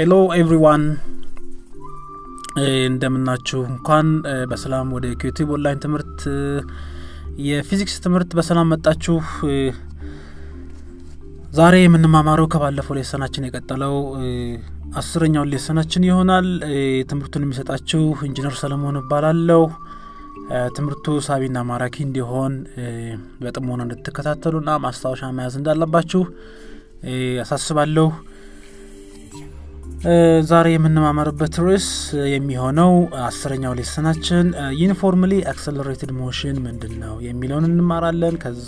ሄሎ ኤቭሪዋን እንደምናችሁ እንኳን በሰላም ወደ ኪዩቲብ ኦንላይን ትምህርት የፊዚክስ ትምህርት በሰላም መጣችሁ ዛሬ የምንማማረው ከባለፈው ሌሰናችን የቀጠለው አስረኛውን ሌሰናችን ይሆናል ትምህርቱን የሚሰጣችሁ ኢንጂነር ሰለሞን እባላለሁ ትምህርቱ ሳቢና ማራኪ እንዲሆን በጥሞና እንድትከታተሉና ማስታወሻ መያዝ እንዳለባችሁ ያሳስባለሁ ዛሬ የምንማመርበት ርዕስ የሚሆነው አስረኛው ሌሰናችን ዩኒፎርምሊ አክሰለሬትድ ሞሽን ምንድን ነው የሚለውን እንማራለን ከዛ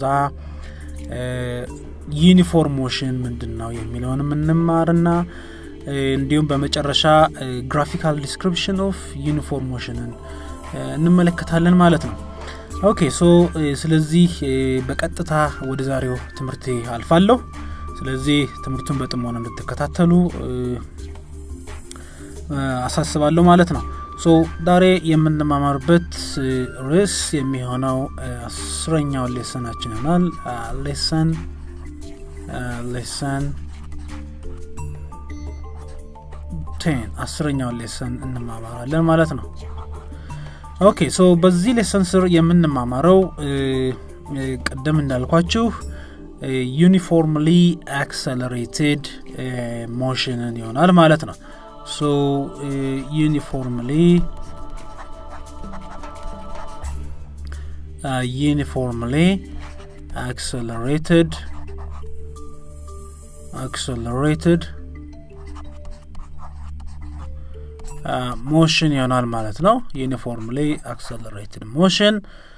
ዩኒፎርም ሞሽን ምንድን ነው የሚለውንም እንማርና እንዲሁም በመጨረሻ ግራፊካል ዲስክሪፕሽን ኦፍ ዩኒፎርም ሞሽንን እንመለከታለን ማለት ነው ኦኬ ሶ ስለዚህ በቀጥታ ወደ ዛሬው ትምህርቴ አልፋለሁ ስለዚህ ትምህርቱን በጥሞና እንድትከታተሉ አሳስባለሁ ማለት ነው ሶ ዛሬ የምንማማርበት ርዕስ የሚሆነው አስረኛው ሌሰናችን ይሆናል ሌሰን ሌሰን ቴን አስረኛውን ሌሰን እንማማራለን ማለት ነው ኦኬ ሶ በዚህ ሌሰን ስር የምንማማረው ቅድም እንዳልኳችሁ ዩኒፎርምሊ አክሰለሬትድ ሞሽንን ይሆናል ማለት ነው so uh, uniformly uh, uniformly accelerated accelerated ሞሽን ይሆናል ማለት ነው ዩኒፎርምሊ አክሰለሬትድ ሞሽን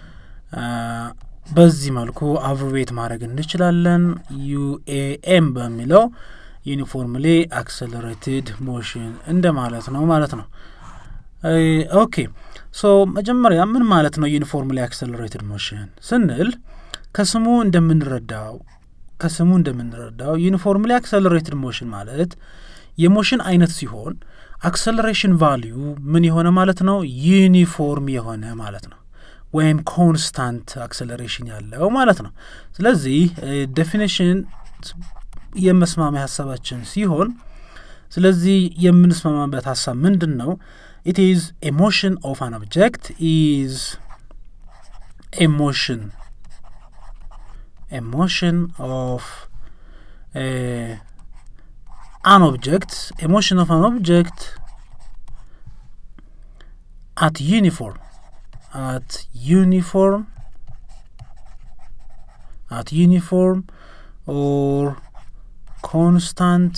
በዚህ መልኩ አብሮቤት ማድረግ እንችላለን ዩኤኤም በሚለው ዩኒፎርምሊ አክሰለሬትድ ሞሽን እንደ ማለት ነው ማለት ነው ኦኬ ሶ መጀመሪያ ምን ማለት ነው ዩኒፎርምሊ አክሰለሬትድ ሞሽን ስንል ከስሙ እንደምንረዳው ከስሙ እንደምንረዳው ዩኒፎርምሊ አክሰለሬትድ ሞሽን ማለት የሞሽን አይነት ሲሆን አክሰለሬሽን ቫሊዩ ምን የሆነ ማለት ነው ዩኒፎርም የሆነ ማለት ነው ወይም ኮንስታንት አክሰለሬሽን ያለው ማለት ነው ስለዚህ ዴፊኒሽን የመስማሚያ ሀሳባችን ሲሆን ስለዚህ የምንስማማበት ሀሳብ ምንድን ነው ኢት ኢዝ ኤሞሽን ኦፍ አን ኦብጀክት ኢዝ ኤሞሽን ኤሞሽን ኦፍ an object emotion of an object at uniform at uniform at uniform or constant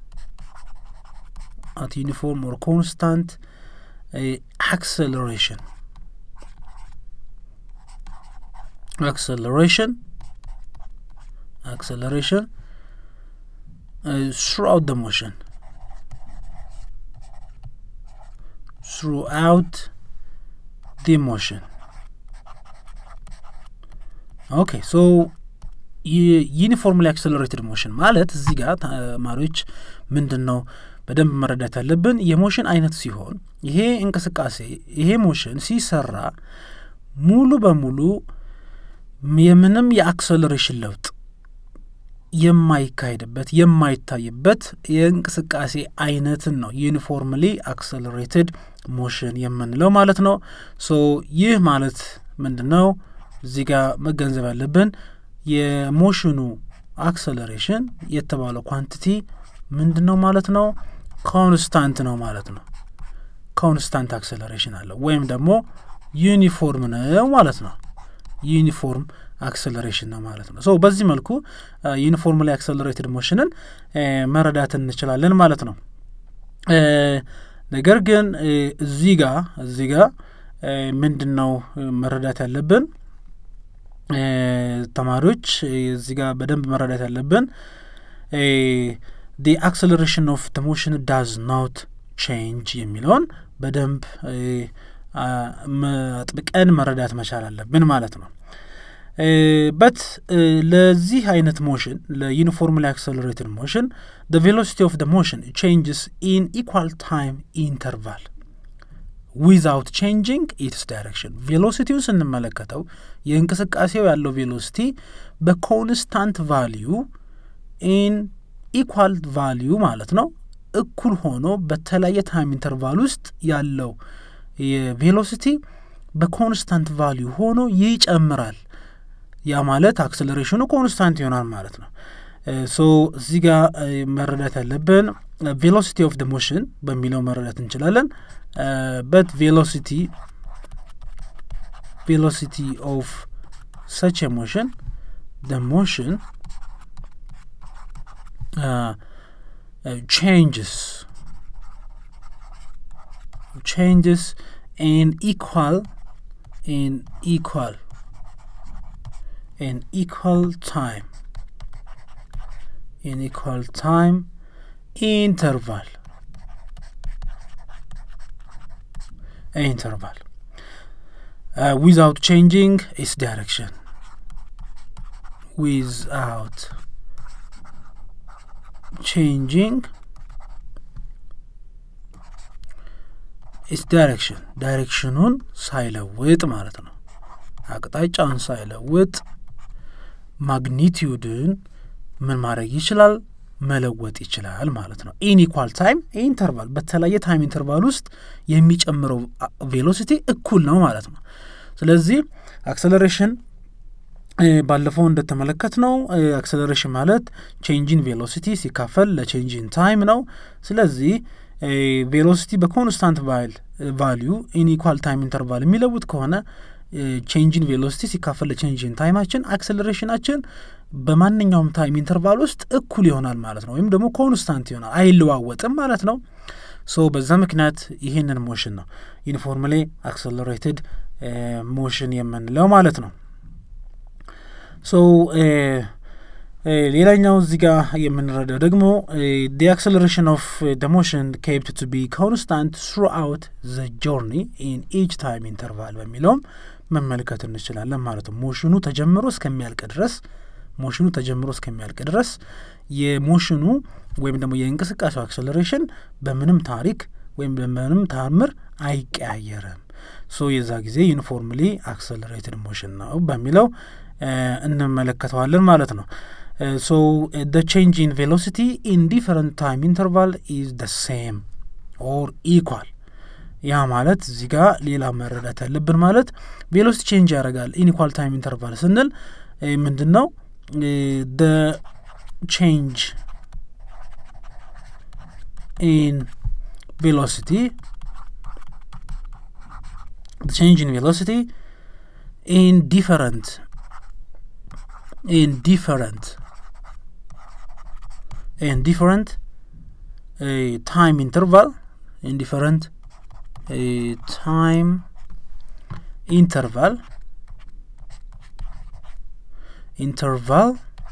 at uniform or constant uh, acceleration acceleration acceleration uh, throughout the motion throughout the motion okay so ዩኒፎርምሊ አክሰለሬትድ ሞሽን ማለት እዚህ ጋር ተማሪዎች ምንድን ነው በደንብ መረዳት ያለብን የሞሽን አይነት ሲሆን ይሄ እንቅስቃሴ ይሄ ሞሽን ሲሰራ ሙሉ በሙሉ የምንም የአክሰለሬሽን ለውጥ የማይካሄድበት የማይታይበት የእንቅስቃሴ አይነትን ነው ዩኒፎርምሊ አክሰለሬትድ ሞሽን የምንለው ማለት ነው ሶ ይህ ማለት ምንድን ነው እዚህ ጋር መገንዘብ ያለብን የሞሽኑ አክሰለሬሽን የተባለው ኳንቲቲ ምንድን ነው ማለት ነው ኮንስታንት ነው ማለት ነው ኮንስታንት አክሰለሬሽን አለው ወይም ደግሞ ዩኒፎርም ነው ማለት ነው ዩኒፎርም አክሰለሬሽን ነው ማለት ነው ሶ በዚህ መልኩ ዩኒፎርምሊ አክሰለሬትድ ሞሽንን መረዳት እንችላለን ማለት ነው ነገር ግን እዚህ ጋ እዚህ ጋ ምንድን ነው መረዳት ያለብን ተማሪዎች እዚህ ጋር በደንብ መረዳት ያለብን ዲ አክሰለሬሽን ኦፍ ደ ሞሽን ዳዝ ኖት ቼንጅ የሚለውን በደንብ አጥብቀን መረዳት መቻል አለብን ማለት ነው በት ለዚህ አይነት ሞሽን ለዩኒፎርምሊ አክሰለሬትድ ሞሽን ደ ቬሎሲቲ ኦፍ ደ ሞሽን ቼንጅስ ኢን ኢኳል ታይም ኢንተርቫል ዊዛውት ቼንጂንግ ኢትስ ዳይሬክሽን ቬሎሲቲው ስንመለከተው የእንቅስቃሴው ያለው ቬሎሲቲ በኮንስታንት ቫሊዩ ኢን ኢኳል ቫሊዩ ማለት ነው እኩል ሆኖ በተለያየ ታይም ኢንተርቫል ውስጥ ያለው የቬሎሲቲ በኮንስታንት ቫሊዩ ሆኖ ይጨምራል። ያ ማለት አክሰለሬሽኑ ኮንስታንት ይሆናል ማለት ነው። ሶ እዚህ ጋር መረዳት ያለብን ቬሎሲቲ ኦፍ ደ ሞሽን በሚለው መረዳት እንችላለን። በት ቬሎሲቲ ቬሎሲቲ ኦፍ ሰች ሞሽን ደ ሞሽን changes changes in equal in equal in equal time in equal time interval interval uh, without changing its direction without changing its direction ዳይሬክሽኑን ሳይለውጥ ማለት ነው። አቅጣጫውን ሳይለውጥ ማግኒቲዩድን ምን ማድረግ ይችላል? መለወጥ ይችላል ማለት ነው። ኢንኢኳል ታይም ኢንተርቫል በተለያየ ታይም ኢንተርቫል ውስጥ የሚጨምረው ቬሎሲቲ እኩል ነው ማለት ነው። ስለዚህ አክሰለሬሽን ባለፈው እንደተመለከት ነው አክሰለሬሽን ማለት ቼንጂን ቬሎሲቲ ሲካፈል ለቼንጂን ታይም ነው። ስለዚህ ቬሎሲቲ በኮንስታንት ቫሊዩ ኢንኢኳል ታይም ኢንተርቫል የሚለውጥ ከሆነ ቼንጂን ቬሎሲቲ ሲካፈል ለቼንጂን ታይማችን አክሰለሬሽናችን በማንኛውም ታይም ኢንተርቫል ውስጥ እኩል ይሆናል ማለት ነው። ወይም ደግሞ ኮንስታንት ይሆናል አይለዋወጥም ማለት ነው። ሶ በዛ ምክንያት ይህንን ሞሽን ነው ዩኒፎርምሊ አክሰለሬትድ ሞሽን የምንለው ማለት ነው። ሶ ሌላኛው እዚህ ጋር የምንረዳው ደግሞ ዲ አክሰለሬሽን ኦፍ ደ ሞሽን ኬፕት ቱ ቢ ኮንስታንት ትሩ አውት ዘ ጆርኒ ኢን ኢች ታይም ኢንተርቫል በሚለውም መመልከት እንችላለን ማለት ነው። ሞሽኑ ተጀምሮ እስከሚያልቅ ድረስ ሞሽኑ ተጀምሮ እስከሚያልቅ ድረስ የሞሽኑ ወይም ደግሞ የእንቅስቃሴው አክሰለሬሽን በምንም ታሪክ ወይም በምንም ታምር አይቀያየርም። ሶ የዛ ጊዜ ዩኒፎርምሊ አክሰለሬትድ ሞሽን ነው በሚለው እንመለከተዋለን ማለት ነው። ሶ ደ ቼንጅ ኢን ቬሎሲቲ ኢን ዲፈረንት ታይም ኢንተርቫል ኢዝ ደ ሴም ኦር ኢኳል። ያ ማለት እዚህ ጋር ሌላ መረዳት ያለብን ማለት ቬሎሲቲ ቼንጅ ያደርጋል ኢንኢኳል ታይም ኢንተርቫል ስንል ምንድን ነው? ደ ቼንጅ ኢን ቬሎሲቲ the change in velocity in different in different in different uh, time interval in different uh, time interval interval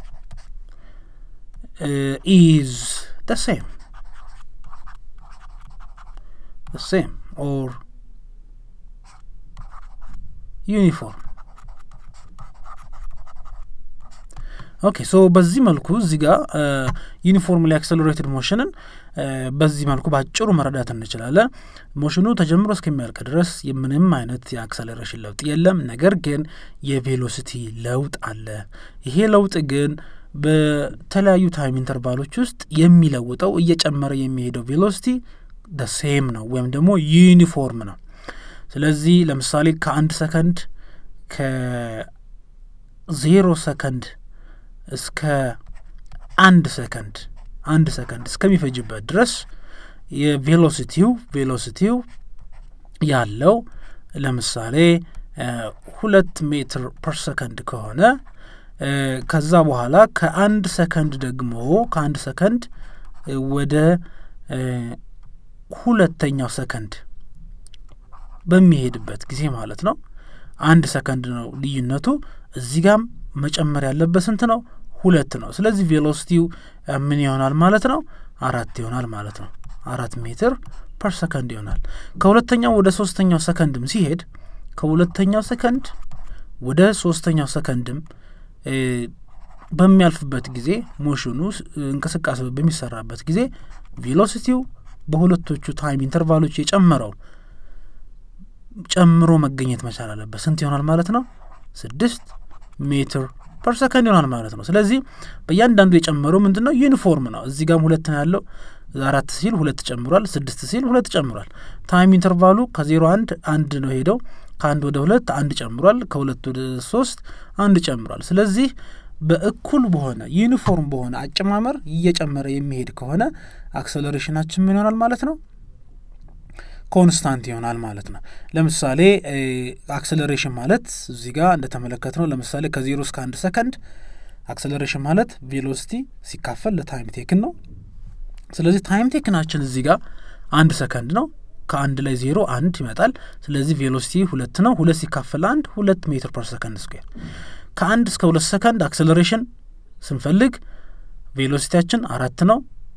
uh, is the same the same or ዩኒፎርም ኦኬ ሶ በዚህ መልኩ እዚህ ጋር ዩኒፎርምሊ አክሰለሬትድ ሞሽንን በዚህ መልኩ በአጭሩ መረዳት እንችላለን። ሞሽኑ ተጀምሮ እስከሚያልቅ ድረስ የምንም አይነት የአክሰለሬሽን ለውጥ የለም። ነገር ግን የቬሎሲቲ ለውጥ አለ። ይሄ ለውጥ ግን በተለያዩ ታይም ኢንተርቫሎች ውስጥ የሚለውጠው እየጨመረ የሚሄደው ቬሎሲቲ ደ ሴም ነው ወይም ደግሞ ዩኒፎርም ነው። ስለዚህ ለምሳሌ ከአንድ ሰከንድ ከዜሮ ሰከንድ እስከ አንድ ሰከንድ አንድ ሰከንድ እስከሚፈጅበት ድረስ የቬሎሲቲው ቬሎሲቲው ያለው ለምሳሌ ሁለት ሜትር ፐር ሰከንድ ከሆነ ከዛ በኋላ ከአንድ ሰከንድ ደግሞ ከአንድ ሰከንድ ወደ ሁለተኛው ሰከንድ በሚሄድበት ጊዜ ማለት ነው። አንድ ሰከንድ ነው ልዩነቱ። እዚህ ጋም መጨመር ያለበት ስንት ነው? ሁለት ነው። ስለዚህ ቬሎሲቲው ምን ይሆናል ማለት ነው? አራት ይሆናል ማለት ነው። አራት ሜትር ፐር ሰከንድ ይሆናል። ከሁለተኛው ወደ ሶስተኛው ሰከንድም ሲሄድ ከሁለተኛው ሰከንድ ወደ ሶስተኛው ሰከንድም በሚያልፍበት ጊዜ ሞሽኑ እንቅስቃሴ በሚሰራበት ጊዜ ቬሎሲቲው በሁለቶቹ ታይም ኢንተርቫሎች የጨመረው ጨምሮ መገኘት መቻል አለበት። ስንት ይሆናል ማለት ነው? ስድስት ሜትር ፐር ሰከንድ ይሆናል ማለት ነው። ስለዚህ በእያንዳንዱ የጨመረው ምንድን ነው? ዩኒፎርም ነው። እዚህ ጋም ሁለት ነው ያለው፣ አራት ሲል ሁለት ጨምሯል። ስድስት ሲል ሁለት ጨምሯል። ታይም ኢንተርቫሉ ከዜሮ አንድ አንድ ነው ሄደው ከአንድ ወደ ሁለት አንድ ጨምሯል። ከሁለት ወደ ሶስት አንድ ጨምሯል። ስለዚህ በእኩል በሆነ ዩኒፎርም በሆነ አጨማመር እየጨመረ የሚሄድ ከሆነ አክሰለሬሽናችን ምን ይሆናል ማለት ነው? ኮንስታንት ይሆናል ማለት ነው። ለምሳሌ አክሰለሬሽን ማለት እዚህ ጋር እንደተመለከት ነው። ለምሳሌ ከዜሮ እስከ አንድ ሰከንድ አክሰለሬሽን ማለት ቬሎሲቲ ሲካፈል ለታይም ቴክን ነው። ስለዚህ ታይም ቴክናችን እዚህ ጋር አንድ ሰከንድ ነው። ከአንድ ላይ ዜሮ አንድ ይመጣል። ስለዚህ ቬሎሲቲ ሁለት ነው። ሁለት ሲካፈል አንድ ሁለት ሜትር ፐር ሰከንድ ስኩዌር። ከአንድ እስከ ሁለት ሰከንድ አክሰለሬሽን ስንፈልግ ቬሎሲቲያችን አራት ነው።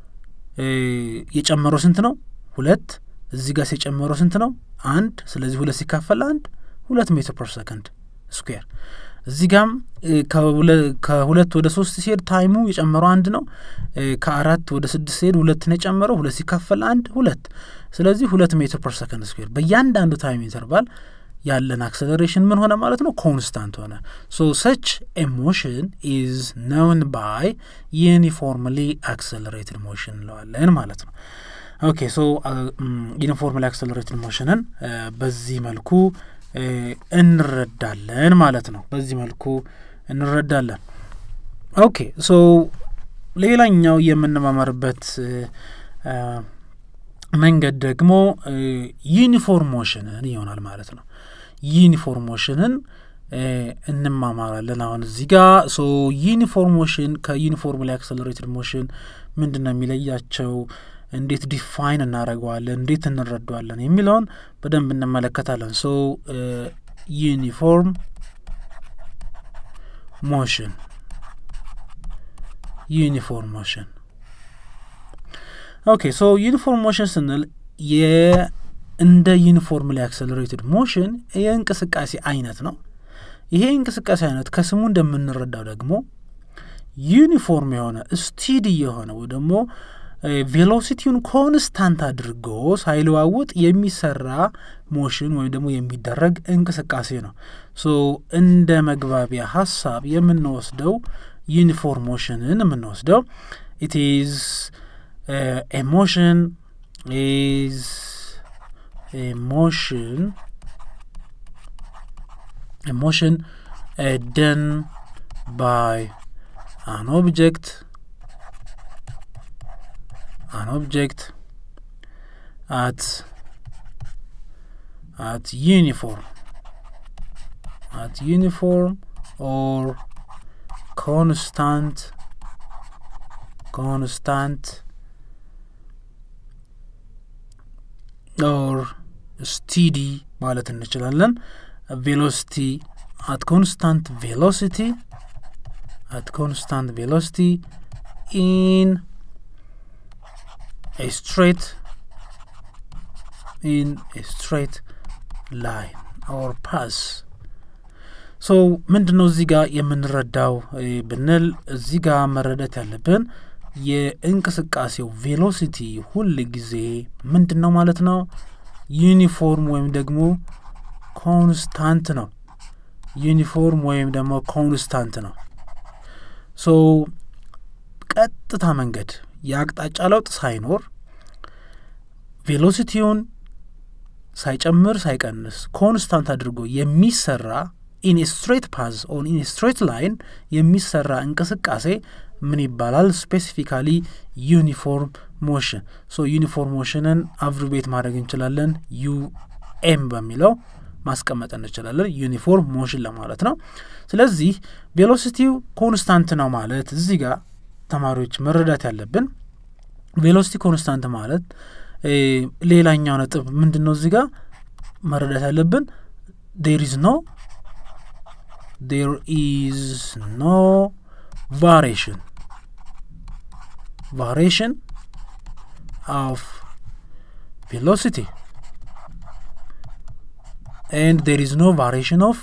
የጨመረው ስንት ነው? ሁለት እዚህ ጋር ሲጨመረው ስንት ነው? አንድ። ስለዚህ ሁለት ሲካፈል አንድ ሁለት ሜትር ፐር ሰከንድ ስኩዌር። እዚህ ጋም ከሁለት ወደ ሶስት ሲሄድ ታይሙ የጨመረው አንድ ነው። ከአራት ወደ ስድስት ሲሄድ ሁለት ነው የጨመረው። ሁለት ሲካፈል አንድ ሁለት። ስለዚህ ሁለት ሜትር ፐር ሰከንድ ስኩዌር። በእያንዳንዱ ታይም ኢንተርቫል ያለን አክሰለሬሽን ምን ሆነ ማለት ነው? ኮንስታንት ሆነ። ሶ ሰች ኤሞሽን ኢዝ ነውን ባይ ዩኒፎርምሊ አክሰለሬትድ ሞሽን እንለዋለን ማለት ነው። ኦኬ ሶ ዩኒፎርምሊ አክሰለሬትድ ሞሽንን በዚህ መልኩ እንረዳለን ማለት ነው። በዚህ መልኩ እንረዳለን። ኦኬ ሶ ሌላኛው የምንማመርበት መንገድ ደግሞ ዩኒፎርም ሞሽንን ይሆናል ማለት ነው። ዩኒፎርም ሞሽንን እንማማራለን አሁን እዚህ ጋር ሶ ዩኒፎርም ሞሽን ከዩኒፎርምሊ አክሰለሬትድ ሞሽን ምንድን ነው የሚለያቸው? እንዴት ዲፋይን እናደርገዋለን? እንዴት እንረዳዋለን? የሚለውን በደንብ እንመለከታለን። ሶ ዩኒፎርም ሞሽን ዩኒፎርም ሞሽን ኦኬ ሶ ዩኒፎርም ሞሽን ስንል እንደ ዩኒፎርምሊ አክሰለሬትድ ሞሽን የእንቅስቃሴ አይነት ነው። ይሄ እንቅስቃሴ አይነት ከስሙ እንደምንረዳው ደግሞ ዩኒፎርም የሆነ ስቲዲ የሆነ ወይ ደግሞ ቬሎሲቲውን ኮንስታንት አድርጎ ሳይለዋውጥ የሚሰራ ሞሽን ወይም ደግሞ የሚደረግ እንቅስቃሴ ነው። ሶ እንደ መግባቢያ ሀሳብ የምንወስደው ዩኒፎርም ሞሽንን የምንወስደው ኢት ኢዝ ኤ ሞሽን ኢዝ ኤ ሞሽን ኤ ሞሽን ደን ባይ አን ኦብጀክት an object at at uniform at uniform or constant constant or steady ማለት እንችላለን ቬሎሲቲ at constant velocity at constant velocity in a straight in a straight line or pass ሶ ምንድን ነው እዚህ ጋር የምንረዳው ብንል እዚህ ጋር መረዳት ያለብን የእንቅስቃሴው ቬሎሲቲ ሁል ጊዜ ምንድን ነው ማለት ነው ዩኒፎርም ወይም ደግሞ ኮንስታንት ነው ዩኒፎርም ወይም ደግሞ ኮንስታንት ነው ሶ ቀጥታ መንገድ የአቅጣጫ ለውጥ ሳይኖር ቬሎሲቲውን ሳይጨምር ሳይቀንስ ኮንስታንት አድርጎ የሚሰራ ኢን ስትሬት ፓዝ ኦን ኢን ስትሬት ላይን የሚሰራ እንቅስቃሴ ምን ይባላል? ስፔሲፊካሊ ዩኒፎርም ሞሽን። ሶ ዩኒፎርም ሞሽንን አብሪቤት ማድረግ እንችላለን ዩኤም በሚለው ማስቀመጥ እንችላለን። ዩኒፎርም ሞሽን ለማለት ነው። ስለዚህ ቬሎሲቲው ኮንስታንት ነው ማለት እዚህ ጋር ተማሪዎች መረዳት ያለብን ቬሎሲቲ ኮንስታንት ማለት ሌላኛው ነጥብ ምንድን ነው? እዚህ ጋር መረዳት ያለብን ዴር ኢዝ ኖ ዴር ኢዝ ኖ ቫሪሽን ቫሪሽን ኦፍ ቬሎሲቲ ኤንድ ዴር ኢዝ ኖ ቫሪሽን ኦፍ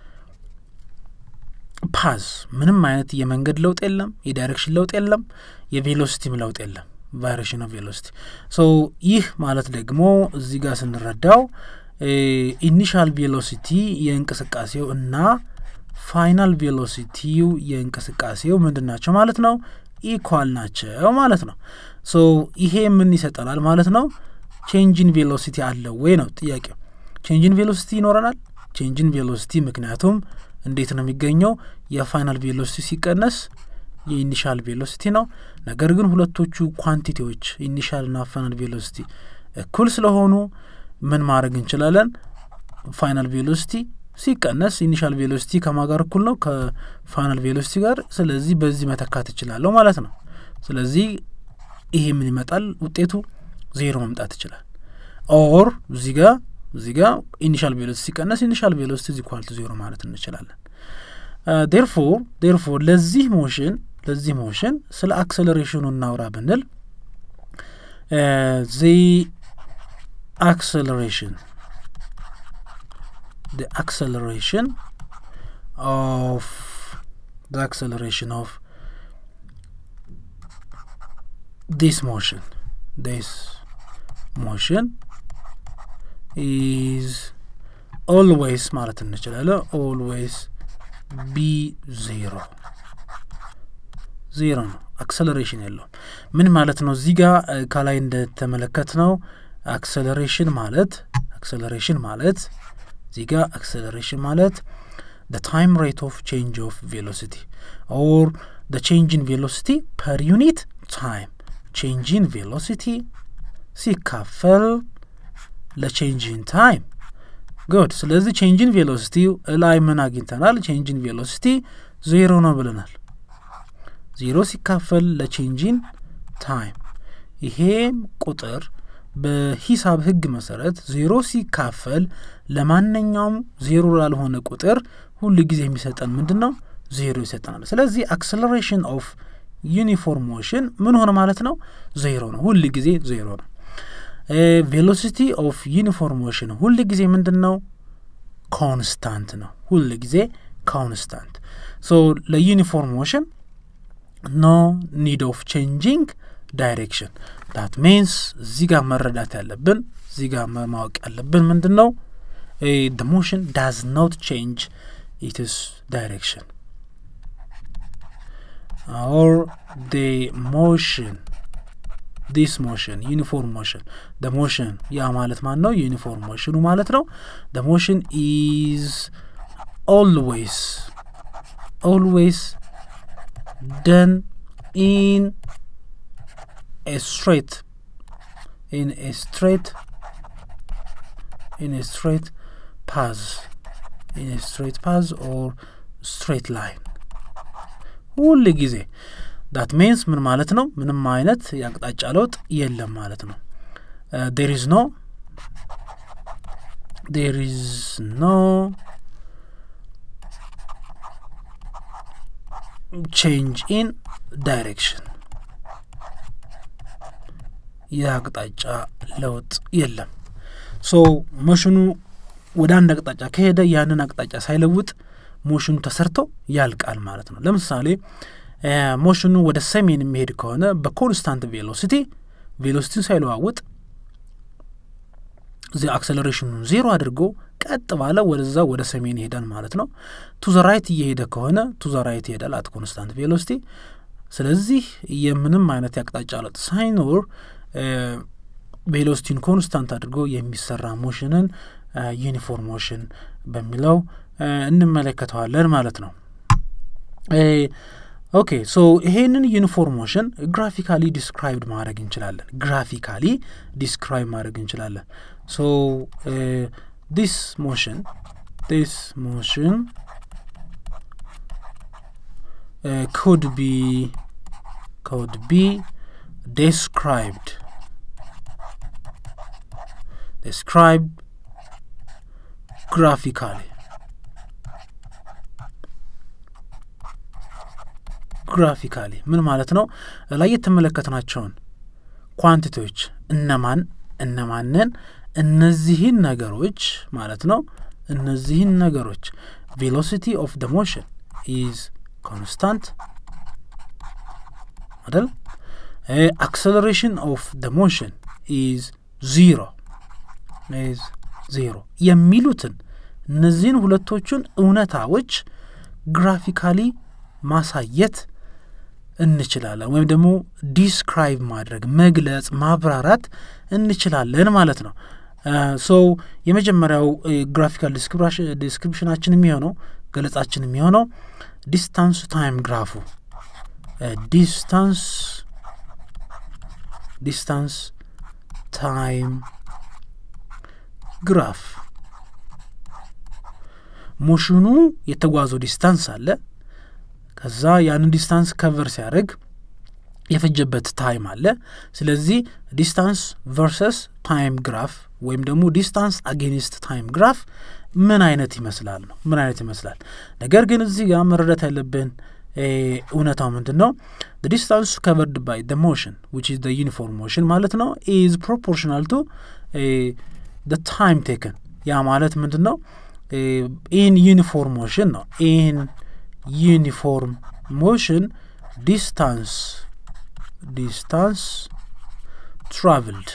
ፓዝ ምንም አይነት የመንገድ ለውጥ የለም፣ የዳይሬክሽን ለውጥ የለም፣ የቬሎሲቲም ለውጥ የለም። ቫሪሽን ኦፍ ቬሎሲቲ ሶ ይህ ማለት ደግሞ እዚህ ጋር ስንረዳው ኢኒሻል ቬሎሲቲ የእንቅስቃሴው እና ፋይናል ቬሎሲቲው የእንቅስቃሴው ምንድን ናቸው ማለት ነው ኢኳል ናቸው ማለት ነው ሶ ይሄ ምን ይሰጠናል ማለት ነው ቼንጅን ቬሎሲቲ አለው ወይ ነው ጥያቄው ቼንጅን ቬሎሲቲ ይኖረናል ቼንጅን ቬሎሲቲ ምክንያቱም እንዴት ነው የሚገኘው የፋይናል ቬሎሲቲ ሲቀነስ የኢኒሻል ቬሎሲቲ ነው ነገር ግን ሁለቶቹ ኳንቲቲዎች ኢኒሻልና ፋይናል ቬሎሲቲ እኩል ስለሆኑ ምን ማድረግ እንችላለን ፋይናል ቬሎሲቲ ሲቀነስ ኢኒሻል ቬሎሲቲ ከማጋር እኩል ነው ከፋይናል ቬሎሲቲ ጋር ስለዚህ በዚህ መተካት እችላለሁ ማለት ነው ስለዚህ ይሄ ምን ይመጣል ውጤቱ ዜሮ መምጣት ይችላል ኦር እዚህ ጋ እዚህ ጋ ኢኒሻል ቬሎሲቲ ሲቀነስ ኢኒሻል ቬሎሲቲ ዚ ኳልቱ ዜሮ ማለት እንችላለን ዴርፎር ዴርፎር ለዚህ ሞሽን ለዚህ ሞሽን ስለ አክሰለሬሽኑ እናውራ ብንል ዚ አክሰለሬሽን the acceleration of the acceleration of this motion this motion is always ማለት እንችላለን always be zero ዜሮ ነው አክሰለሬሽን የለውም ምን ማለት ነው እዚህ ጋር ከላይ እንደተመለከት ነው አክሰለሬሽን ማለት አክሰለሬሽን ማለት እዚህ ጋር አክሰለሬሽን ማለት the time rate of change of velocity or the change in velocity per unit time change in velocity ሲካፈል ለቼንጅ ኢን ታይም ጉድ ስለዚህ ቼንጅ ኢን ቬሎሲቲ ላይ ምን አግኝተናል ቼንጅ ኢን ቬሎሲቲ ዜሮ ነው ብለናል ዜሮ ሲካፈል ለቼንጅ ኢን ታይም ይሄም ቁጥር በሂሳብ ህግ መሰረት ዜሮ ሲካፈል ለማንኛውም ዜሮ ላልሆነ ቁጥር ሁሉ ጊዜ የሚሰጠን ምንድን ነው ዜሮ ይሰጠናል ስለዚህ አክሰለሬሽን ኦፍ ዩኒፎርም ሞሽን ምን ሆነ ማለት ነው ዜሮ ነው ሁል ጊዜ ዜሮ ነው ቬሎሲቲ ኦፍ ዩኒፎርም ሞሽን ሁል ጊዜ ምንድን ነው ኮንስታንት ነው ሁል ጊዜ ኮንስታንት ሶ ለዩኒፎርም ሞሽን ኖ ኒድ ኦፍ ቼንጂንግ ዳይሬክሽን ዳት ሚንስ እዚህ ጋር መረዳት ያለብን እዚህ ጋር ማወቅ ያለብን ምንድን ነው ደ ሞሽን ዳዝ ኖት ቼንጅ ኢትስ ዳይሬክሽን ኦር ደ ሞሽን ዲስ ሞሽን ዩኒፎርም ሞሽን ደ ሞሽን ያ ማለት ማን ነው ዩኒፎርም ሞሽኑ ማለት ነው ደ ሞሽን ኢዝ ኦልዌይስ ኦልዌይስ ደን ኢን a straight in a straight in a straight path in a straight path or straight line ሁል ጊዜ ዳት ሜንስ ምን ማለት ነው ምንም አይነት የአቅጣጫ ለውጥ የለም ማለት ነው ዴር ኢዝ ኖ ዴር ኢዝ ኖ ቼንጅ ኢን ዳይሬክሽን የአቅጣጫ ለውጥ የለም ሶ ሞሽኑ ወደ አንድ አቅጣጫ ከሄደ ያንን አቅጣጫ ሳይለውጥ ሞሽኑ ተሰርቶ ያልቃል ማለት ነው ለምሳሌ ሞሽኑ ወደ ሰሜን የሚሄድ ከሆነ በኮንስታንት ቬሎሲቲ ቬሎሲቲን ሳይለዋውጥ እዚህ አክሰለሬሽኑን ዜሮ አድርጎ ቀጥ ባለ ወደዛ ወደ ሰሜን ይሄዳል ማለት ነው ቱ ዘ ራይት እየሄደ ከሆነ ቱ ዘ ራይት ይሄዳል አት ኮንስታንት ቬሎሲቲ ስለዚህ የምንም አይነት የአቅጣጫ ለውጥ ሳይኖር ቬሎሲቲን ኮንስታንት አድርጎ የሚሰራ ሞሽንን ዩኒፎርም ሞሽን በሚለው እንመለከተዋለን ማለት ነው ኦኬ ሶ ይሄንን ዩኒፎርም ሞሽን ግራፊካሊ ዲስክራይብድ ማድረግ እንችላለን ግራፊካሊ ዲስክራይብ ማድረግ እንችላለን ሶ ዲስ ሞሽን ዲስ ሞሽን could be could be described described graphically ግራፊካሊ ምን ማለት ነው ላይ የተመለከትናቸውን ኳንቲቲዎች እነማን እነማንን እነዚህን ነገሮች ማለት ነው እነዚህን ነገሮች ቬሎሲቲ ኦፍ ደ ሞሽን ኢዝ ኮንስታንት አይደል አክሰለሬሽን ኦፍ ደ ሞሽን ኢዝ ዚሮ ኢዝ ዜሮ የሚሉትን እነዚህን ሁለቶቹን እውነታዎች ግራፊካሊ ማሳየት እንችላለን ወይም ደግሞ ዲስክራይብ ማድረግ መግለጽ ማብራራት እንችላለን ማለት ነው ሶ የመጀመሪያው ግራፊካል ዲስክሪፕሽናችን የሚሆነው ገለጻችን የሚሆነው ዲስታንስ ታይም ግራፉ ዲስታንስ ዲስታንስ ታይም ግራፍ ሞሽኑ የተጓዘው ዲስታንስ አለ ከዛ ያንን ዲስታንስ ከቨር ሲያደርግ የፈጀበት ታይም አለ ስለዚህ ዲስታንስ ቨርሰስ ታይም ግራፍ ወይም ደግሞ ዲስታንስ አጌኒስት ታይም ግራፍ ምን አይነት ይመስላል ነው ምን አይነት ይመስላል ነገር ግን እዚህ ጋር መረዳት ያለብን እውነታው ምንድን ነው ዲስታንስ ከቨርድ ባይ ደ ሞሽን ዊች ኢዝ ዩኒፎርም ሞሽን ማለት ነው ኢዝ ፕሮፖርሽናል ቱ ታይም ቴክን ያ ማለት ምንድን ነው ኢን ዩኒፎርም ሞሽን ነው ኢን ዩኒፎርም ሞሽን ዲስታንስ ዲስታንስ ትራቭልድ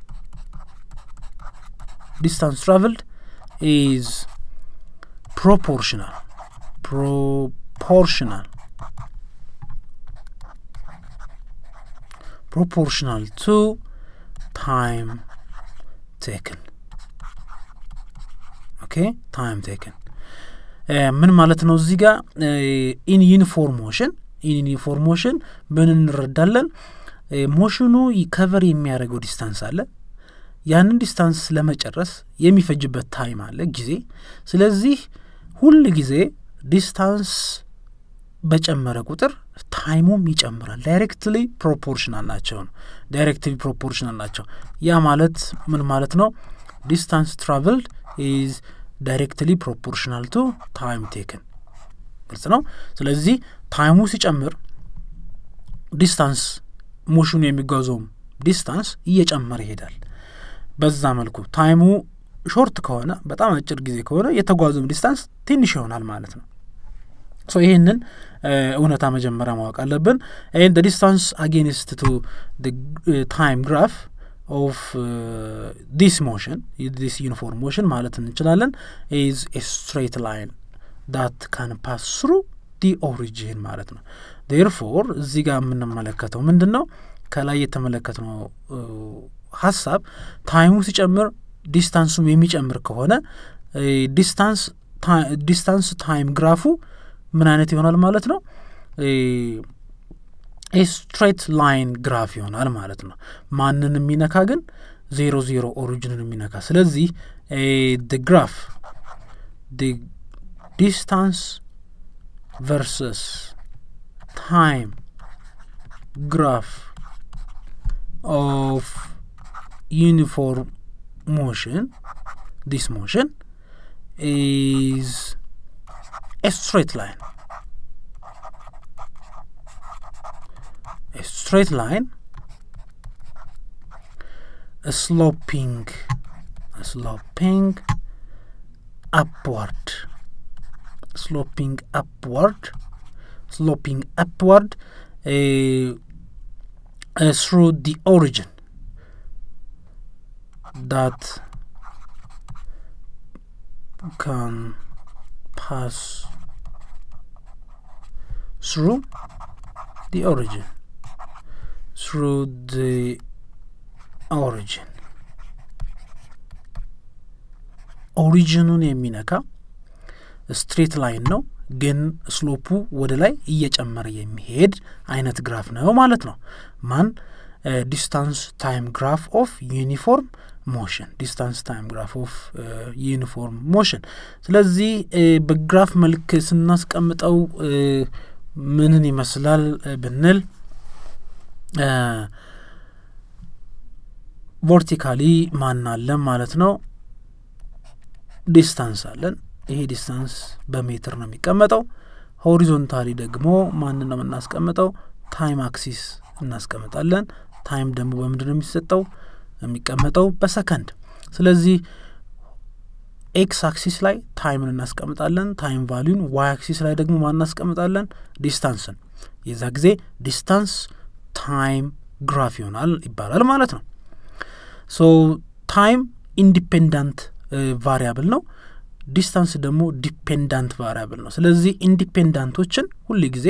ዲስታንስ ትራቭልድ ኢዝ ፕሮፖርሽናል ፕሮፖርሽናል proportional to time taken ኦኬ ታይም ቴክን ምን ማለት ነው እዚህ ጋር ኢን ዩኒፎርም ሞሽን ኢን ዩኒፎርም ሞሽን ምን እንረዳለን ሞሽኑ ከቨር የሚያደርገው ዲስታንስ አለ ያንን ዲስታንስ ለመጨረስ የሚፈጅበት ታይም አለ ጊዜ ስለዚህ ሁል ጊዜ ዲስታንስ በጨመረ ቁጥር ታይሙም ይጨምራል ዳይሬክትሊ ፕሮፖርሽናል ናቸው ነው ዳይሬክትሊ ፕሮፖርሽናል ናቸው ያ ማለት ምን ማለት ነው ዲስታንስ ትራቭልድ ኢዝ ዳይሬክትሊ ፕሮፖርሽናል ቱ ታይም ቴክን ግልጽ ነው ስለዚህ ታይሙ ሲጨምር ዲስታንስ ሞሽኑ የሚጓዘውም ዲስታንስ እየጨመረ ይሄዳል በዛ መልኩ ታይሙ ሾርት ከሆነ በጣም አጭር ጊዜ ከሆነ የተጓዘውም ዲስታንስ ትንሽ ይሆናል ማለት ነው ሶ ይህንን እውነታ መጀመሪያ ማወቅ አለብን ይህን ዲስታንስ አጌንስት ቱ ታይም ግራፍ ኦፍ ዲስ ሞሽን ዲስ ዩኒፎርም ሞሽን ማለት እንችላለን ኢዝ ኤ ስትሬት ላይን ዳት ካን ፓስ ስሩ ዲ ኦሪጂን ማለት ነው ዴርፎር እዚህ ጋር የምንመለከተው ምንድን ነው ከላይ የተመለከትነው ሀሳብ ታይሙ ሲጨምር ዲስታንሱም የሚጨምር ከሆነ ዲስታንስ ዲስታንስ ታይም ግራፉ ምን አይነት ይሆናል ማለት ነው ስትሬት ላይን ግራፍ ይሆናል ማለት ነው ማንን የሚነካ ግን ዜሮ ዜሮ ኦሪጂንን የሚነካ ስለዚህ ድ ግራፍ ዲስታንስ ቨርሰስ ታይም ግራፍ ኦፍ ዩኒፎርም ሞሽን ዲስ ሞሽን ኢዝ a straight line. A straight line, a sloping, a sloping upward, sloping upward, sloping upward uh, uh, through the origin that can pass through the origin through the origin ኦሪጂኑን የሚነካ ስትሬት ላይን ነው ግን ስሎፑ ወደ ላይ እየጨመረ የሚሄድ አይነት ግራፍ ነው ማለት ነው ማን ዲስታንስ ታይም ግራፍ ኦፍ ዩኒፎርም ሞሽን ዲስታንስ ታይም ግራፍ ኦፍ ዩኒፎርም ሞሽን ስለዚህ በግራፍ መልክ ስናስቀምጠው ምንን ይመስላል ብንል ቨርቲካሊ ማን አለን ማለት ነው ዲስታንስ አለን ይሄ ዲስታንስ በሜትር ነው የሚቀመጠው ሆሪዞንታሊ ደግሞ ማንን ነው የምናስቀምጠው ታይም አክሲስ እናስቀምጣለን ታይም ደግሞ በምንድን ነው የሚሰጠው የሚቀመጠው በሰከንድ ስለዚህ ኤክስ አክሲስ ላይ ታይምን እናስቀምጣለን ታይም ቫሊዩን ዋይ አክሲስ ላይ ደግሞ ማን እናስቀምጣለን ዲስታንስን የዛ ጊዜ ዲስታንስ ታይም ግራፍ ይሆናል ይባላል ማለት ነው ሶ ታይም ኢንዲፔንዳንት ቫሪያብል ነው ዲስታንስ ደግሞ ዲፔንዳንት ቫሪያብል ነው። ስለዚህ ኢንዲፔንዳንቶችን ሁል ጊዜ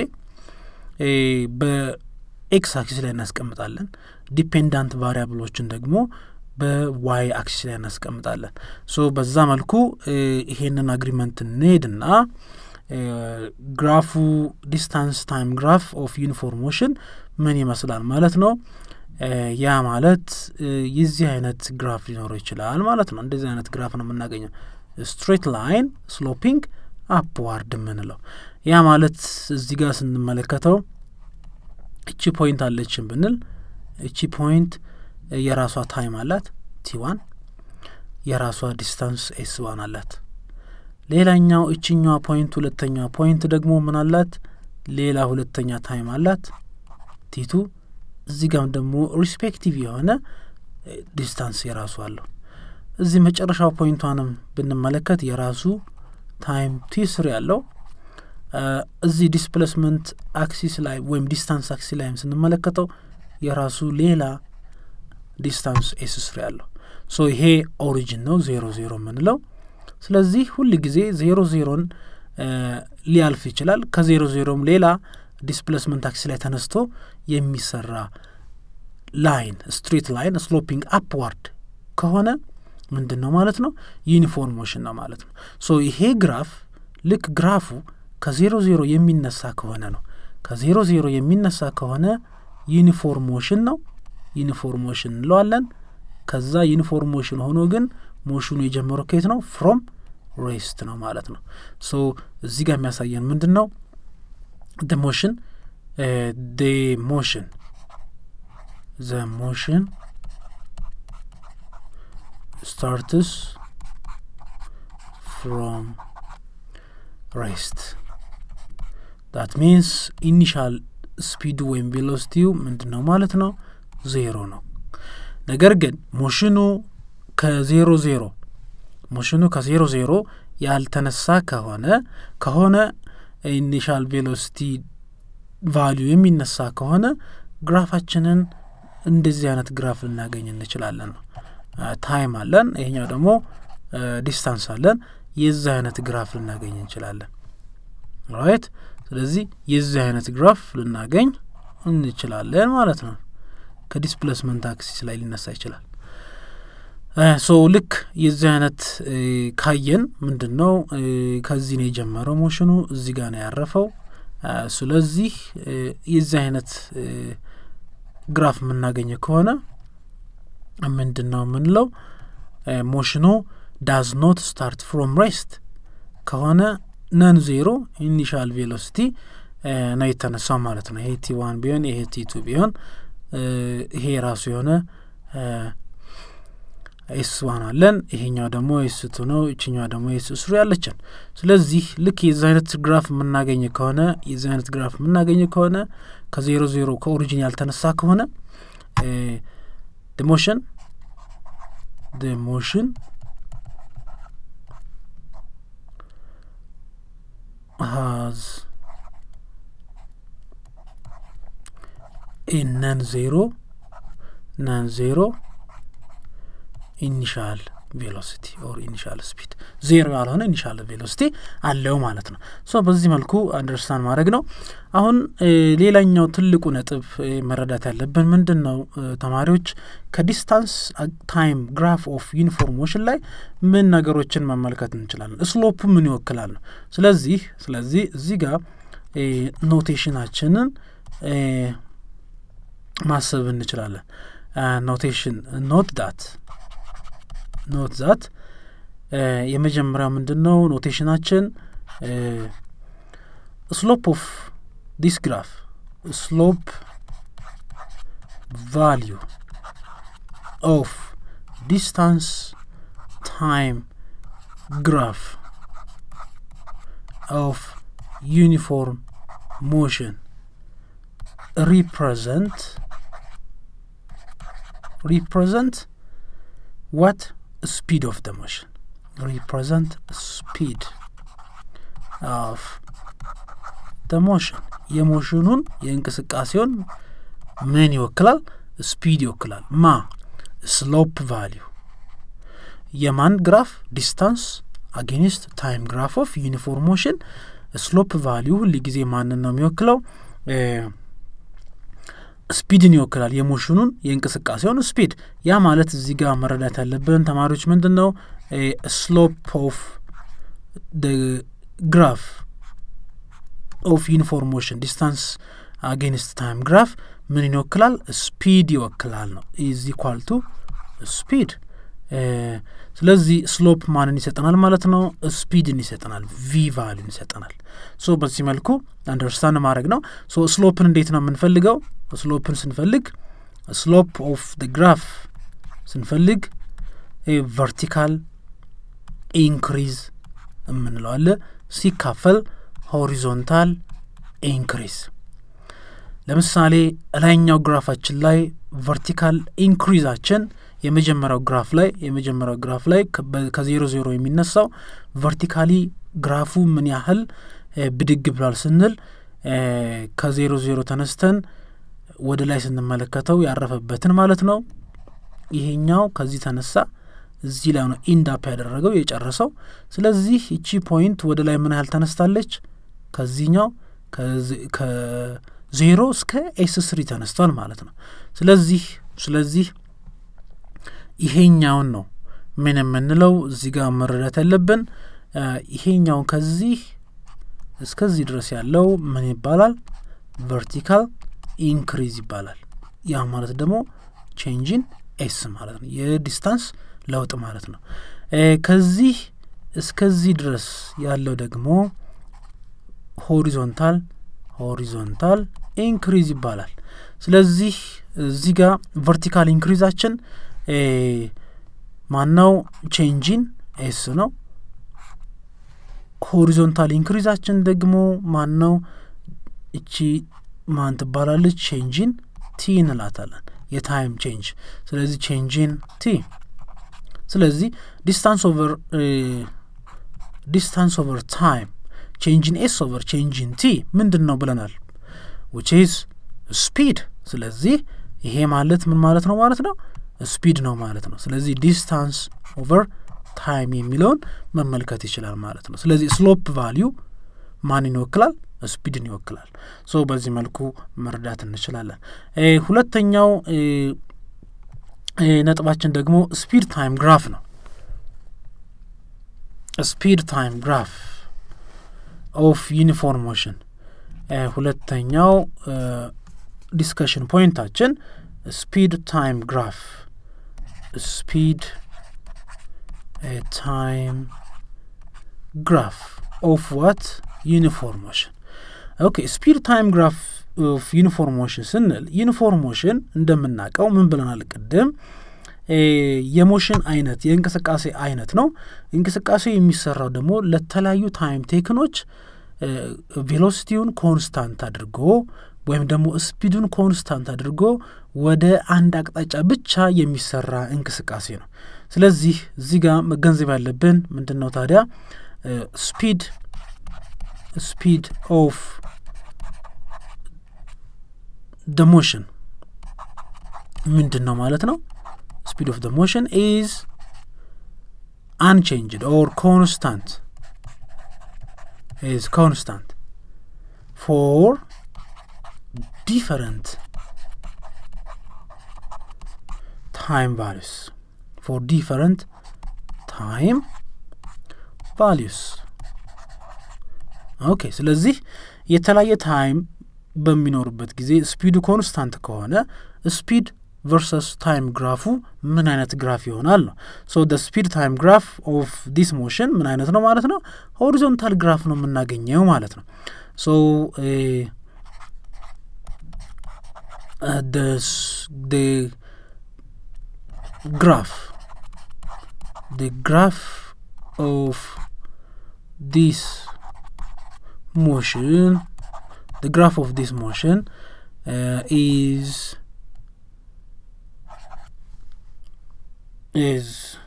በኤክስ አክሲስ ላይ እናስቀምጣለን። ዲፔንዳንት ቫሪያብሎችን ደግሞ በዋይ አክሲስ ላይ እናስቀምጣለን። ሶ በዛ መልኩ ይሄንን አግሪመንት እንሄድና ግራፉ ዲስታንስ ታይም ግራፍ ኦፍ ዩኒፎርም ሞሽን ምን ይመስላል ማለት ነው። ያ ማለት የዚህ አይነት ግራፍ ሊኖረው ይችላል ማለት ነው። እንደዚህ አይነት ግራፍ ነው የምናገኘው ስትሬት ላይን ስሎፒንግ አፕዋርድ የምንለው ያ ማለት እዚህ ጋር ስንመለከተው እቺ ፖይንት አለችን ብንል እቺ ፖይንት የራሷ ታይም አላት ቲ ዋን የራሷ ዲስታንስ ኤስ ዋን አላት። ሌላኛው እችኛዋ ፖይንት ሁለተኛዋ ፖይንት ደግሞ ምን አላት? ሌላ ሁለተኛ ታይም አላት ቲቱ። እዚህ ጋም ደግሞ ሪስፔክቲቭ የሆነ ዲስታንስ የራሱ አለው። እዚህ መጨረሻው ፖይንቷንም ብንመለከት የራሱ ታይም ቲ ስሪ ያለው እዚህ ዲስፕሌስመንት አክሲስ ላይ ወይም ዲስታንስ አክሲስ ላይም ስንመለከተው የራሱ ሌላ ዲስታንስ ኤስ ስሪ ያለው ሶ ይሄ ኦሪጂን ነው ዜሮ ዜሮ የምንለው። ስለዚህ ሁል ጊዜ ዜሮ ዜሮን ሊያልፍ ይችላል። ከዜሮ ዜሮም ሌላ ዲስፕሌስመንት አክሲስ ላይ ተነስቶ የሚሰራ ላይን ስትሬት ላይን ስሎፒንግ አፕዋርድ ከሆነ ምንድን ነው ማለት ነው? ዩኒፎርም ሞሽን ነው ማለት ነው። ሶ ይሄ ግራፍ ልክ ግራፉ ከዜሮ ዜሮ የሚነሳ ከሆነ ነው ከዜሮ ዜሮ የሚነሳ ከሆነ ዩኒፎርም ሞሽን ነው። ዩኒፎርም ሞሽን እንለዋለን። ከዛ ዩኒፎርም ሞሽን ሆኖ ግን ሞሽኑ የጀመረው ከየት ነው? ፍሮም ሬስት ነው ማለት ነው። ሶ እዚህ ጋር የሚያሳየን ምንድን ነው? ደ ሞሽን ደ ሞሽን ዘ ሞሽን ስታርትስ ፍሮም ሬስት ዳት ሚንስ ኢኒሻል ስፒዱ ወይም ቬሎሲቲው ምንድን ነው ማለት ነው? ዜሮ ነው። ነገር ግን ሞሽኑ ከዜሮ ዜሮ ሞሽኑ ከዜሮ ዜሮ ያልተነሳ ከሆነ ከሆነ ኢኒሻል ቬሎሲቲ ቫሊዩ የሚነሳ ከሆነ ግራፋችንን እንደዚህ አይነት ግራፍ ልናገኝ እንችላለን ነው። ታይም አለን፣ ይሄኛው ደግሞ ዲስታንስ አለን። የዚህ አይነት ግራፍ ልናገኝ እንችላለን። ራይት። ስለዚህ የዚህ አይነት ግራፍ ልናገኝ እንችላለን ማለት ነው። ከዲስፕሌስመንት አክሲስ ላይ ሊነሳ ይችላል። ሶ ልክ የዚህ አይነት ካየን ምንድን ነው ከዚህ ነው የጀመረው ሞሽኑ እዚህ ጋር ነው ያረፈው። ስለዚህ የዚህ አይነት ግራፍ የምናገኘ ከሆነ ምንድን ነው የምንለው ሞሽኑ ዳዝ ኖት ስታርት ፍሮም ሬስት ከሆነ ነን ዜሮ ኢኒሻል ቬሎሲቲ ነው የተነሳው ማለት ነው። ይሄ ቲ ዋን ቢሆን ይሄ ቲ ቱ ቢሆን ይሄ የራሱ የሆነ ኤስ ዋን አለን። ይሄኛው ደግሞ ኤስ ቱ ነው። ይችኛዋ ደግሞ ኤስ ስሪ ያለችን። ስለዚህ ልክ የዚህ አይነት ግራፍ የምናገኝ ከሆነ የዚህ አይነት ግራፍ የምናገኝ ከሆነ ከዜሮ ዜሮ ከኦሪጂን ያልተነሳ ከሆነ ሞሽን ሞሽን ሃዝ a non-zero non-zero ኢኒሻል ቬሎሲቲ ኦር ኢኒሻል ስፒድ ዜሮ ያልሆነ ኢኒሻል ቬሎሲቲ አለው ማለት ነው። ሶ በዚህ መልኩ አንደርስታንድ ማድረግ ነው። አሁን ሌላኛው ትልቁ ነጥብ መረዳት ያለብን ምንድን ነው ተማሪዎች ከዲስታንስ ታይም ግራፍ ኦፍ ዩኒፎርም ሞሽን ላይ ምን ነገሮችን መመልከት እንችላለን? ስሎፕ ምን ይወክላል ነው። ስለዚህ ስለዚህ እዚህ ጋር ኖቴሽናችንን ማሰብ እንችላለን። ኖቴሽን ኖት ዳት ኖት ዛት የመጀመሪያው ምንድን ነው ኖቴሽናችን ስሎፕ ኦፍ ዲስ ግራፍ ስሎፕ ቫሊዩ ኦፍ ዲስታንስ ታይም ግራፍ ኦፍ ዩኒፎርም ሞሽን represent represent what speed of the motion represent speed of the motion የሞሽኑን የእንቅስቃሴውን ምን ይወክላል? ስፒድ ይወክላል። ማ ስሎፕ ቫሊዩ የማን ግራፍ? ዲስታንስ አጌኒስት ታይም ግራፍ ኦፍ ዩኒፎርም ሞሽን ስሎፕ ቫሊዩ ሁል ጊዜ ማንን ነው የሚወክለው? ስፒድን ይወክላል። የሞሽኑን የእንቅስቃሴውን ስፒድ። ያ ማለት እዚህ ጋር መረዳት ያለብን ተማሪዎች ምንድን ነው ስሎፕ ኦፍ ግራፍ ኦፍ ዩኒፎርም ሞሽን ዲስታንስ አጌንስት ታይም ግራፍ ምን ይወክላል? ስፒድ ይወክላል ነው ኢዝ ኢኳል ቱ ስፒድ። ስለዚህ ስሎፕ ማንን ይሰጠናል ማለት ነው? ስፒድን ይሰጠናል፣ ቪ ቫሊን ይሰጠናል። ሶ በዚህ መልኩ አንደርስታንድ ማድረግ ነው። ሶ ስሎፕን እንዴት ነው የምንፈልገው? ስሎፕን ስንፈልግ ስሎፕ ኦፍ ደ ግራፍ ስንፈልግ ቨርቲካል ኢንክሪዝ የምንለው አለ ሲካፈል ሆሪዞንታል ኢንክሪዝ ለምሳሌ ላይኛው ግራፋችን ላይ ቨርቲካል ኢንክሪዛችን የመጀመሪያው ግራፍ ላይ የመጀመሪያው ግራፍ ላይ ከዜሮ ዜሮ የሚነሳው ቨርቲካሊ ግራፉ ምን ያህል ብድግ ብሏል ስንል ከዜሮ ዜሮ ተነስተን ወደ ላይ ስንመለከተው ያረፈበትን ማለት ነው። ይሄኛው ከዚህ ተነሳ እዚህ ላይ ነው ኢንድ አፕ ያደረገው የጨረሰው። ስለዚህ እቺ ፖይንት ወደ ላይ ምን ያህል ተነስታለች? ከዚህኛው ከዜሮ እስከ ኤስ ስሪ ተነስቷል ማለት ነው። ስለዚህ ስለዚህ ይሄኛውን ነው ምን የምንለው እዚህ ጋር መረዳት ያለብን ይሄኛውን ከዚህ እስከዚህ ድረስ ያለው ምን ይባላል? ቨርቲካል ኢንክሪዝ ይባላል። ያ ማለት ደግሞ ቼንጂን ኤስ ማለት ነው፣ የዲስታንስ ለውጥ ማለት ነው። ከዚህ እስከዚህ ድረስ ያለው ደግሞ ሆሪዞንታል ሆሪዞንታል ኢንክሪዝ ይባላል። ስለዚህ እዚህ ጋር ቨርቲካል ኢንክሪዛችን ማናው ቼንጂን ኤስ ነው። ሆሪዞንታል ኢንክሪዛችን ደግሞ ማነው? እቺ ማን ትባላለች? ቼንጂን ቲ እንላታለን። የታይም ቼንጅ ስለዚህ ቼንጂን ቲ ስለዚህ ዲስታንስ ኦቨር ዲስታንስ ኦቨር ታይም ቼንጂን ኤስ ኦቨር ቼንጂን ቲ ምንድን ነው ብለናል? ዊች ኢዝ ስፒድ። ስለዚህ ይሄ ማለት ምን ማለት ነው ማለት ነው? ስፒድ ነው ማለት ነው። ስለዚህ ዲስታንስ ኦቨር ታይም የሚለውን መመልከት ይችላል ማለት ነው። ስለዚህ ስሎፕ ቫሊዩ ማንን ይወክላል? ስፒድን ይወክላል። ሶ በዚህ መልኩ መረዳት እንችላለን። ሁለተኛው ነጥባችን ደግሞ ስፒድ ታይም ግራፍ ነው። ስፒድ ታይም ግራፍ ኦፍ ዩኒፎርም ሞሽን ሁለተኛው ዲስከሽን ፖይንታችን ስፒድ ታይም ግራፍ ስፒድ ታይም ግራፍ ኦፍ ዋት ዩኒፎርም ሞሽን ኦኬ ስፒድ ታይም ግራፍ ኦፍ ዩኒፎርም ሞሽን ስንል ዩኒፎርም ሞሽን እንደምናውቀው ምን ብለናል ቅድም የሞሽን አይነት የእንቅስቃሴ አይነት ነው እንቅስቃሴ የሚሰራው ደግሞ ለተለያዩ ታይም ቴክኖች ቬሎሲቲውን ኮንስታንት አድርጎ ወይም ደግሞ ስፒዱን ኮንስታንት አድርጎ ወደ አንድ አቅጣጫ ብቻ የሚሰራ እንቅስቃሴ ነው ስለዚህ እዚህ ጋር መገንዘብ ያለብን ምንድን ነው ታዲያ ስፒድ ስፒድ ኦፍ ደ ሞሽን ምንድን ነው ማለት ነው ስፒድ ኦፍ ደ ሞሽን ኢዝ አንቼንጅድ ኦር ኮንስታንት ኢዝ ኮንስታንት ፎር different time values for different time values ኦኬ ስለዚህ የተለያየ ታይም በሚኖርበት ጊዜ ስፒዱ ኮንስታንት ከሆነ ስፒድ ቨርሰስ ታይም ግራፉ ምን አይነት ግራፍ ይሆናል ነው ሶ ደ ስፒድ ታይም ግራፍ ኦፍ ዲስ ሞሽን ምን አይነት ነው ማለት ነው ሆሪዞንታል ግራፍ ነው የምናገኘው ማለት ነው ሶ uh, the the graph the graph of this motion the graph of this motion uh, is is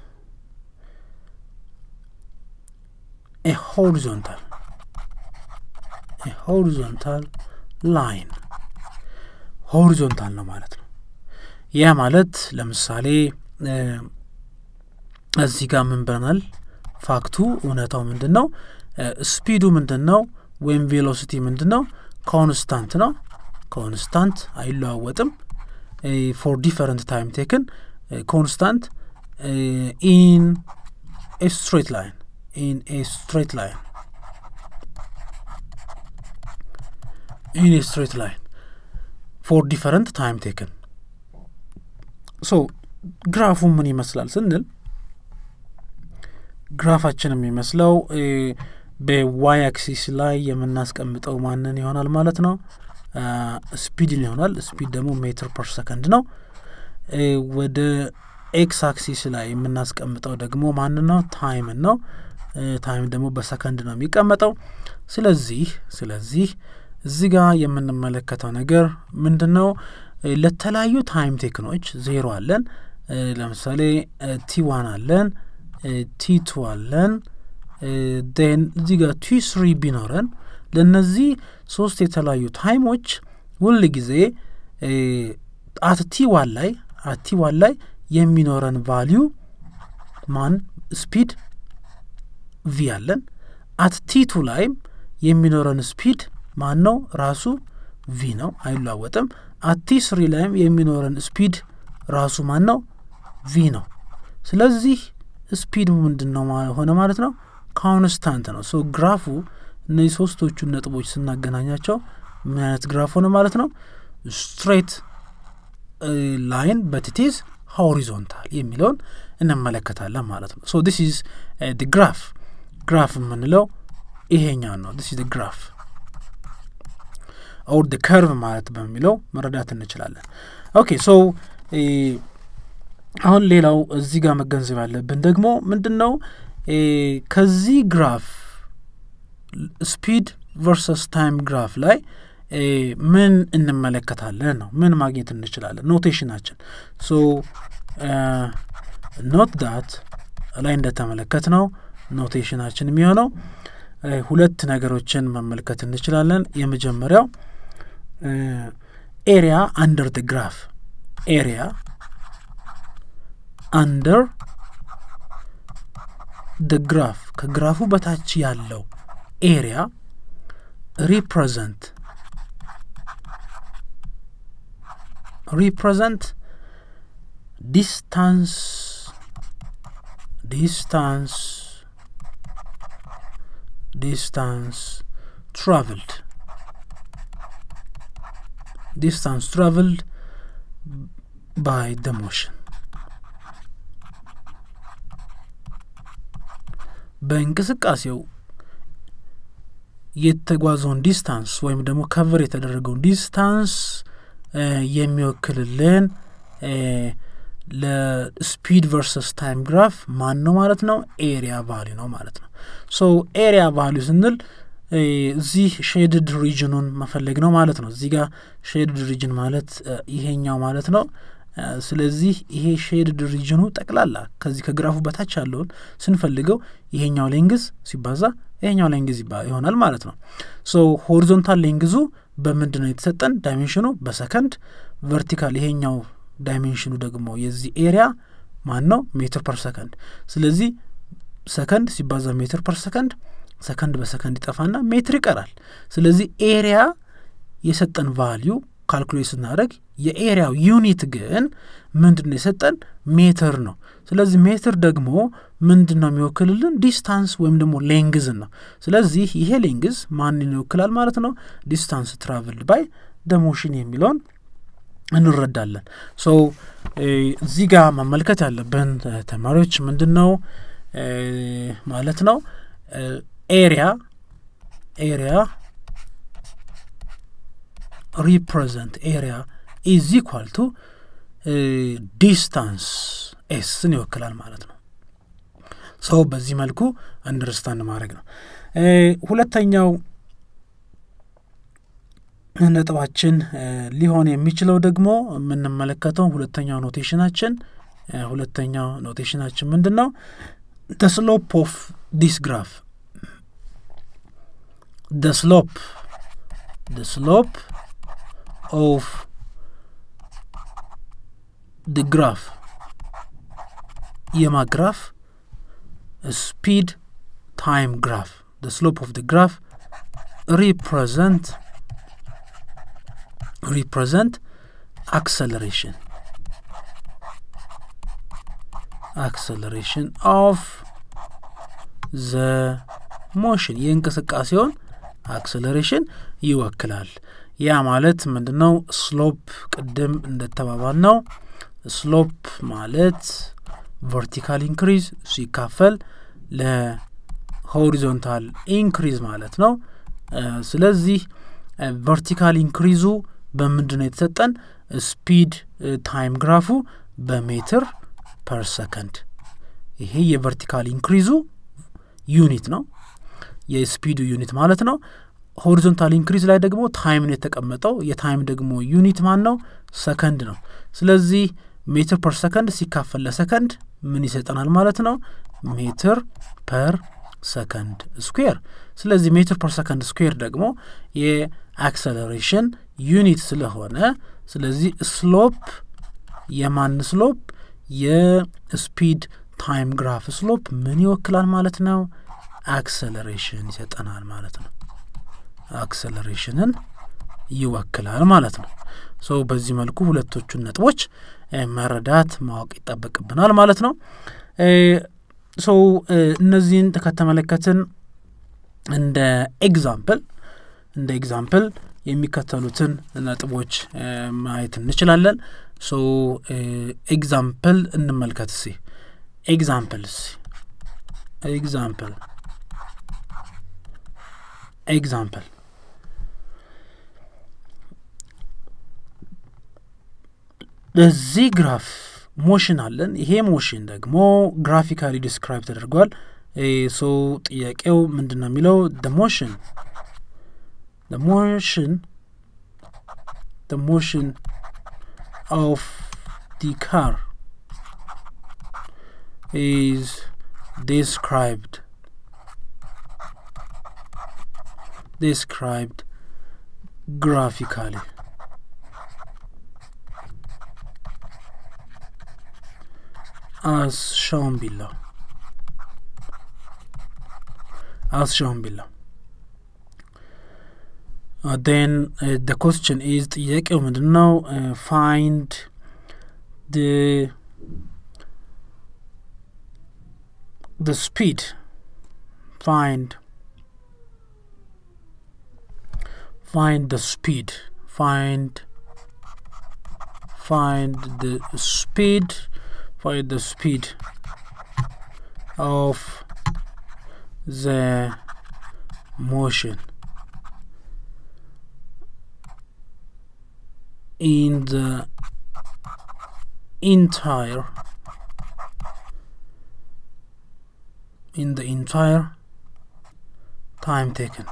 a horizontal a horizontal line ሆሪዞንታል ነው ማለት ነው ያ ማለት ለምሳሌ እዚህ ጋር ምን ብለናል ፋክቱ እውነታው ምንድን ነው? ስፒዱ ምንድን ነው? ወይም ቬሎሲቲ ምንድን ነው? ኮንስታንት ነው። ኮንስታንት አይለዋወጥም። ፎር ዲፈረንት ታይም ቴክን ኮንስታንት ኢን ኤ ስትሬት ላይን ኢን ኤ ስትሬት ላይን ኢን ኤ ስትሬት ላይን ፎር ዲፈረንት ታይም ቴክን ሶ ግራፉ ምን ይመስላል ስንል ግራፋችን የሚመስለው በዋይ አክሲስ ላይ የምናስቀምጠው ማንን ይሆናል ማለት ነው ስፒድን ይሆናል ስፒድ ደግሞ ሜትር ፐር ሰከንድ ነው ወደ ኤክስ አክሲስ ላይ የምናስቀምጠው ደግሞ ማንን ነው ታይምን ነው ታይም ደግሞ በሰከንድ ነው የሚቀመጠው ስለዚህ ስለዚህ እዚህ ጋር የምንመለከተው ነገር ምንድን ነው ለተለያዩ ታይም ቴክኖች ዜሮ አለን ለምሳሌ ቲ ዋን አለን ቲ ቱ አለን ን እዚህ ጋር ቲ ስሪ ቢኖረን ለእነዚህ ሶስት የተለያዩ ታይሞች ሁል ጊዜ አት ቲ ዋን ላይ አት ቲ ዋን ላይ የሚኖረን ቫሊዩ ማን ስፒድ ቪ አለን አት ቲ ቱ ላይም የሚኖረን ስፒድ ማን ነው ራሱ ቪ ነው አይለዋወጥም አቲ ስሪ ላይም የሚኖረን ስፒድ ራሱ ማን ነው ቪ ነው ስለዚህ ስፒድ ምንድን ነው ሆነ ማለት ነው ኮንስታንት ነው ሶ ግራፉ እነዚህ ሶስቶቹን ነጥቦች ስናገናኛቸው ምን አይነት ግራፍ ሆነ ማለት ነው ስትሬት ላይን በትቲዝ ሆሪዞንታል የሚለውን እንመለከታለን ማለት ነው ሶ ዲስ ኢዝ ግራፍ ግራፍ የምንለው ይሄኛው ነው ዲስ ኢዝ ግራፍ ኦር ደ ከርቭ ማለት በሚለው መረዳት እንችላለን ኦኬ ሶ አሁን ሌላው እዚህ ጋር መገንዘብ ያለብን ደግሞ ምንድን ነው ከዚህ ግራፍ ስፒድ ቨርሰስ ታይም ግራፍ ላይ ምን እንመለከታለን ነው ምን ማግኘት እንችላለን ኖቴሽናችን ሶ ኖት ዳት ላይ እንደተመለከት ነው ኖቴሽናችን የሚሆነው ሁለት ነገሮችን መመልከት እንችላለን የመጀመሪያው ኤሪያ አንደር ደ ግራፍ ኤሪያ አንደር ደ ግራፍ ከግራፉ በታች ያለው ኤሪያ ሪፕሬዘንት ሪፕሬዘንት ዲስታንስ ዲስታንስ ዲስታንስ ትራቭልድ ዲስታንስ ትራቭልድ ባይ ደ ሞሽን በእንቅስቃሴው የተጓዘውን ዲስታንስ ወይም ደግሞ ከቨር የተደረገውን ዲስታንስ የሚወክልልን ለስፒድ ቨርሰስ ታይም ግራፍ ማን ነው ማለት ነው ኤሪያ ቫሊ ነው ማለት ነው ሶ ኤሪያ ቫሊ ስንል እዚህ ሼድድ ሪጅኑን መፈለግ ነው ማለት ነው እዚህ ጋር ሼድድ ሪጅን ማለት ይሄኛው ማለት ነው ስለዚህ ይሄ ሼድድ ሪጅኑ ጠቅላላ ከዚህ ከግራፉ በታች ያለውን ስንፈልገው ይሄኛው ሌንግዝ ሲባዛ ይሄኛው ሌንግዝ ይሆናል ማለት ነው ሶ ሆሪዞንታል ሌንግዙ በምንድን ነው የተሰጠን ዳይሜንሽኑ በሰከንድ ቨርቲካል ይሄኛው ዳይሜንሽኑ ደግሞ የዚህ ኤሪያ ማን ነው ሜትር ፐር ሰከንድ ስለዚህ ሰከንድ ሲባዛ ሜትር ፐር ሰከንድ ሰከንድ በሰከንድ ይጠፋና ሜትር ይቀራል ስለዚህ ኤሪያ የሰጠን ቫሊዩ ካልኩሌት ስናደረግ የኤሪያው ዩኒት ግን ምንድን ነው የሰጠን ሜትር ነው ስለዚህ ሜትር ደግሞ ምንድን ነው የሚወክልልን ዲስታንስ ወይም ደግሞ ሌንግዝን ነው ስለዚህ ይሄ ሌንግዝ ማንን ይወክላል ማለት ነው ዲስታንስ ትራቭልድ ባይ ደሞሽን የሚለውን እንረዳለን ሶ እዚህ ጋር መመልከት ያለብን ተማሪዎች ምንድን ነው ማለት ነው ኤሪያ ኤሪያ ሪፕሬዘንት ኤሪያ ኢዝ ኢኳል ቱ ዲስታንስ ኤስን ይወክላል ማለት ነው ሰው በዚህ መልኩ አንደርስታንድ ማድረግ ነው ሁለተኛው ነጥባችን ሊሆን የሚችለው ደግሞ የምንመለከተው ሁለተኛው ኖቴሽናችን ሁለተኛው ኖቴሽናችን ምንድን ነው ደ ስሎፕ ኦፍ ዲስ ግራፍ ደ ስሎፕ ደ ስሎፕ ኦፍ ድ ግራፍ የማግራፍ speed time graph the slope of the graph represent represent acceleration acceleration of the motion የእንቅስቃሴውን አክሰለሬሽን ይወክላል ያ ማለት ምንድን ነው ስሎፕ ቅድም እንደተባባል ነው ስሎፕ ማለት ቨርቲካል ኢንክሪዝ ሲካፈል ለሆሪዞንታል ኢንክሪዝ ማለት ነው ስለዚህ ቨርቲካል ኢንክሪዙ በምንድን ነው የተሰጠን ስፒድ ታይም ግራፉ በሜትር ፐር ሰከንድ ይሄ የቨርቲካል ኢንክሪዙ ዩኒት ነው የስፒዱ ዩኒት ማለት ነው ሆሪዞንታል ኢንክሪዝ ላይ ደግሞ ታይም ነው የተቀመጠው የታይም ደግሞ ዩኒት ማን ነው ሰከንድ ነው ስለዚህ ሜትር ፐር ሰከንድ ሲካፈል ለሰከንድ ምን ይሰጠናል ማለት ነው ሜትር ፐር ሰከንድ ስኩዌር ስለዚህ ሜትር ፐር ሰከንድ ስኩዌር ደግሞ የአክሰለሬሽን ዩኒት ስለሆነ ስለዚህ ስሎፕ የማን ስሎፕ የስፒድ ታይም ግራፍ ስሎፕ ምን ይወክላል ማለት ነው አክሰለሬሽን ይሰጠናል ማለት ነው አክሰለሬሽንን ይወክላል ማለት ነው ሶ በዚህ መልኩ ሁለቶቹን ነጥቦች መረዳት ማወቅ ይጠበቅብናል ማለት ነው ሶ እነዚህን ከተመለከትን እንደ ኤግዛምፕል እንደ ኤግዛምፕል የሚከተሉትን ነጥቦች ማየት እንችላለን ሶ ኤግዛምፕል እንመልከት ሲ ኤግዛምፕልስ ኤግዛምፕል ኤግዛምፕል በዚህ ግራፍ ሞሽን አለን ይሄ ሞሽን ደግሞ ግራፊካሊ ዲስክራይብ ተደርጓል ሶ ጥያቄው ምንድን ነው የሚለው ደ ሞሽን ደ ሞሽን ደ ሞሽን ኦፍ ዲ ካር is described described graphically as shown below as shown below uh, then uh, the question is ጥያቄው ምንድን ነው find the the speed find find the speed find find the speed find the speed of the motion in the entire in the entire time taken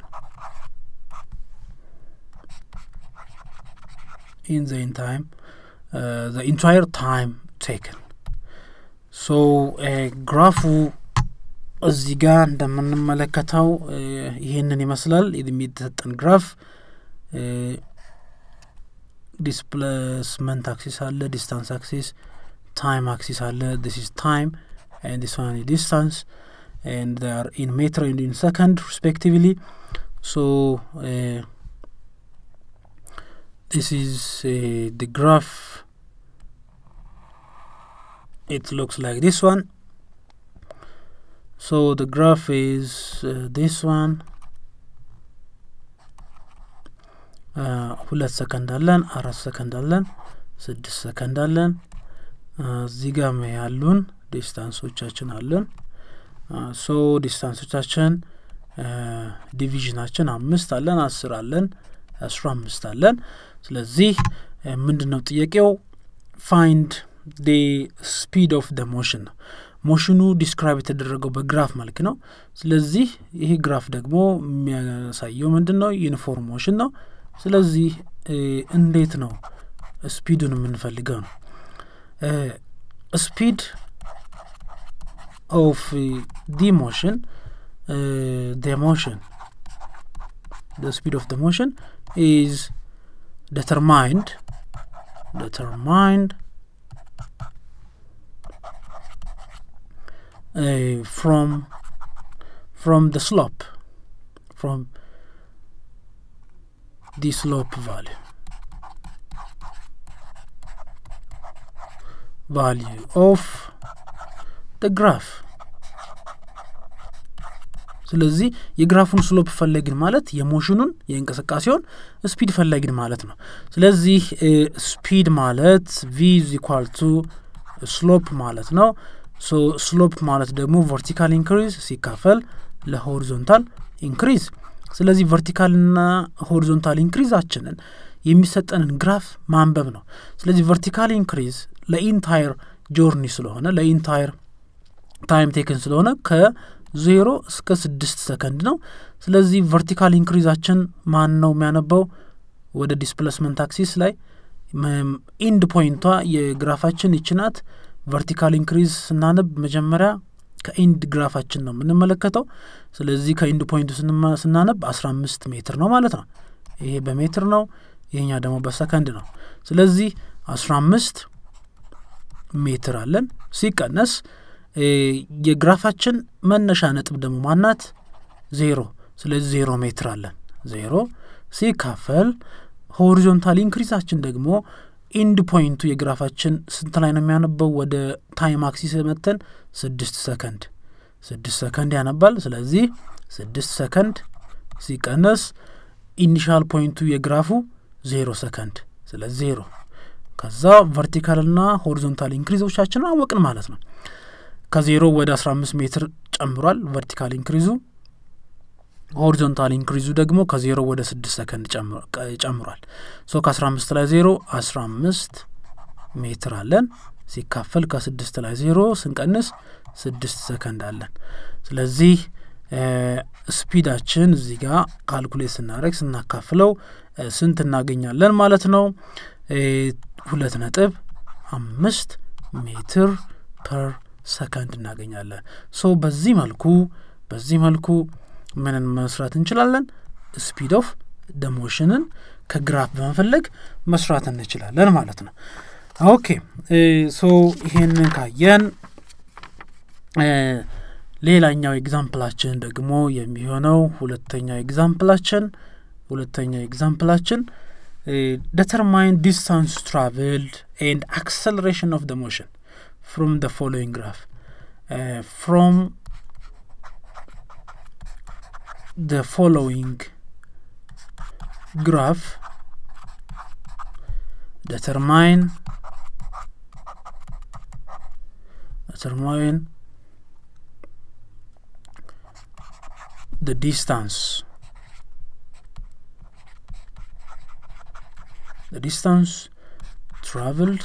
in the in time uh, the entire time taken so ግራፉ እዚህ ጋር እንደምንመለከተው ይህንን ይመስላል የሚተሰጠን ግራፍ ዲስፕሌስመንት አክሲስ አለ ዲስታንስ አክሲስ ታይም አክሲስ አለ ዲስ ኢዝ ታይም and this one is distance and they are in meter and in second respectively so uh, this is uh, the graph it looks like this one so the graph is uh, this one ሁለት ሰከንድ አለን አራት ሰከንድ አለን ስድስት ሰከንድ አለን እዚህ ጋር ያሉን ዲስታንሶቻችን አለን ሶ ዲስታንሶቻችን ዲቪዥናችን አምስት አለን አስር አለን አስራ አምስት አለን ስለዚህ ምንድን ነው ጥያቄው ፋይንድ ዲ ስፒድ ኦፍ ደ ሞሽን ነው ሞሽኑ ዲስክራይብ የተደረገው በግራፍ መልክ ነው ስለዚህ ይህ ግራፍ ደግሞ የሚያሳየው ምንድን ነው ዩኒፎርም ሞሽን ነው ስለዚህ እንዴት ነው ስፒዱን የምንፈልገው ነው ስፒድ of uh, the motion uh, the motion the speed of the motion is determined determined ፍሮም ፍሮም ደ ስሎፕ ፍሮም ዲ ስሎፕ ቫሊዩ ቫሊዩ ኦፍ ደ ግራፍ ስለዚህ የግራፉን ስሎፕ ፈለግን ማለት የሞሽኑን የእንቅስቃሴውን ስፒድ ፈለግን ማለት ነው ስለዚህ ስፒድ ማለት ቪ ኢኳል ቱ ስሎፕ ማለት ነው ሶ ስሎፕ ማለት ደግሞ ቨርቲካል ኢንክሪዝ ሲካፈል ለሆሪዞንታል ኢንክሪዝ ስለዚህ ቨርቲካልና ሆሪዞንታል ኢንክሪዛችንን የሚሰጠንን ግራፍ ማንበብ ነው ስለዚህ ቨርቲካል ኢንክሪዝ ለኢንታየር ጆርኒ ስለሆነ ለኢንታየር ታይም ቴክን ስለሆነ ከዜሮ እስከ ስድስት ሰከንድ ነው ስለዚህ ቨርቲካል ኢንክሪዛችን ማን ነው የሚያነባው ወደ ዲስፕሌስመንት አክሲስ ላይ ኢንድ ፖይንቷ የግራፋችን ይችናት ቨርቲካል ኢንክሪዝ ስናነብ መጀመሪያ ከኢንድ ግራፋችን ነው የምንመለከተው ስለዚህ ከኢንድ ፖይንቱ ስናነብ አስራ አምስት ሜትር ነው ማለት ነው ይሄ በሜትር ነው ይሄኛ ደግሞ በሰከንድ ነው ስለዚህ አስራ አምስት ሜትር አለን ሲቀነስ የግራፋችን መነሻ ነጥብ ደግሞ ማናት ዜሮ ስለዚህ ዜሮ ሜትር አለን ዜሮ ሲካፈል ሆሪዞንታል ኢንክሪዛችን ደግሞ ኢንድ ፖይንቱ የግራፋችን ስንት ላይ ነው የሚያነበው ወደ ታይም አክሲስ መተን ስድስት ሰከንድ ስድስት ሰከንድ ያነባል ስለዚህ ስድስት ሰከንድ ሲቀነስ ኢኒሻል ፖይንቱ የግራፉ ዜሮ ሰከንድ ስለዚህ ዜሮ ከዛ ቨርቲካልና ሆሪዞንታል ኢንክሪዞቻችንን አወቅን ማለት ነው ከዜሮ ወደ አስራ አምስት ሜትር ጨምሯል ቨርቲካል ኢንክሪዙ ሆሪዞንታል ኢንክሪዙ ደግሞ ከዜሮ ወደ ስድስት ሰከንድ ጨምሯል ሶ ከአስራ አምስት ላይ ዜሮ አስራ አምስት ሜትር አለን ሲካፈል ከስድስት ላይ ዜሮ ስንቀንስ ስድስት ሰከንድ አለን ስለዚህ ስፒዳችን እዚህ ጋር ካልኩሌት ስናደረግ ስናካፍለው ስንት እናገኛለን ማለት ነው ሁለት ነጥብ አምስት ሜትር ፐር ሰከንድ እናገኛለን ሶ በዚህ መልኩ በዚህ መልኩ ምንን መስራት እንችላለን ስፒድ ኦፍ ደሞሽንን ከግራፍ በመፈለግ መስራት እንችላለን ማለት ነው ኦኬ ሶ ይሄንን ካየን ሌላኛው ኤግዛምፕላችን ደግሞ የሚሆነው ሁለተኛው ኤግዛምፕላችን ሁለተኛው ኤግዛምፕላችን determine distance traveled and acceleration of the motion from the following graph uh, from the following graph determine determine the distance the distance traveled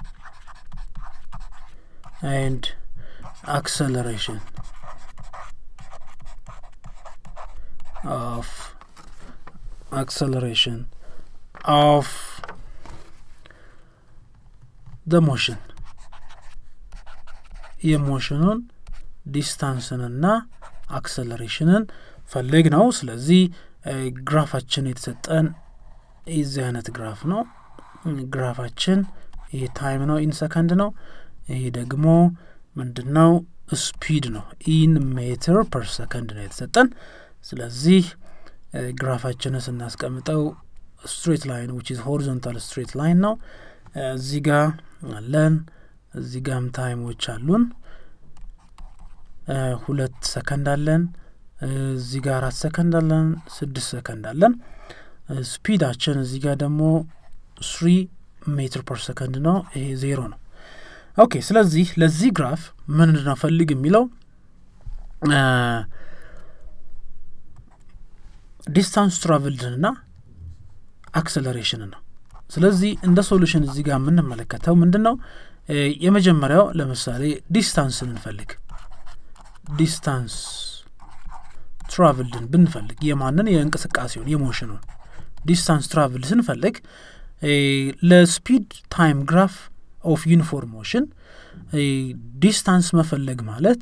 and acceleration of acceleration of the motion የሞሽኑን ዲስታንስንና አክሰለሬሽንን ፈልግ ነው ስለዚህ ግራፋችን የተሰጠን የዚህ አይነት ግራፍ ነው ግራፋችን ይሄ ታይም ነው ኢን ሰከንድ ነው ይሄ ደግሞ ምንድን ነው ስፒድ ነው ኢን ሜትር ፐር ሰከንድ ነው የተሰጠን ስለዚህ ግራፋችንን ስናስቀምጠው ስትሬት ላይን ዊች ኢዝ ሆሪዞንታል ስትሬት ላይን ነው እዚህ ጋር አለን እዚህ ጋም ታይሞች አሉን ሁለት ሰከንድ አለን እዚህ ጋር አራት ሰከንድ አለን ስድስት ሰከንድ አለን ስፒዳችን እዚህ ጋር ደግሞ ስሪ ሜትር ፐር ሰከንድ ነው ይሄ ዜሮ ነው ኦኬ ስለዚህ ለዚህ ግራፍ ምንድን ነው ፈልግ የሚለው ዲስታንስ ትራቭልድንና አክሰለሬሽንን ነው ስለዚህ እንደ ሶሉሽን እዚህ ጋር የምንመለከተው ምንድን ነው የመጀመሪያው ለምሳሌ ዲስታንስን እንፈልግ ዲስታንስ ትራቭልድን ብንፈልግ የማንን የእንቅስቃሴውን የሞሽኑን ዲስታንስ ትራቭል ስንፈልግ ለስፒድ ታይም ግራፍ ኦፍ ዩኒፎርም ሞሽን ዲስታንስ መፈለግ ማለት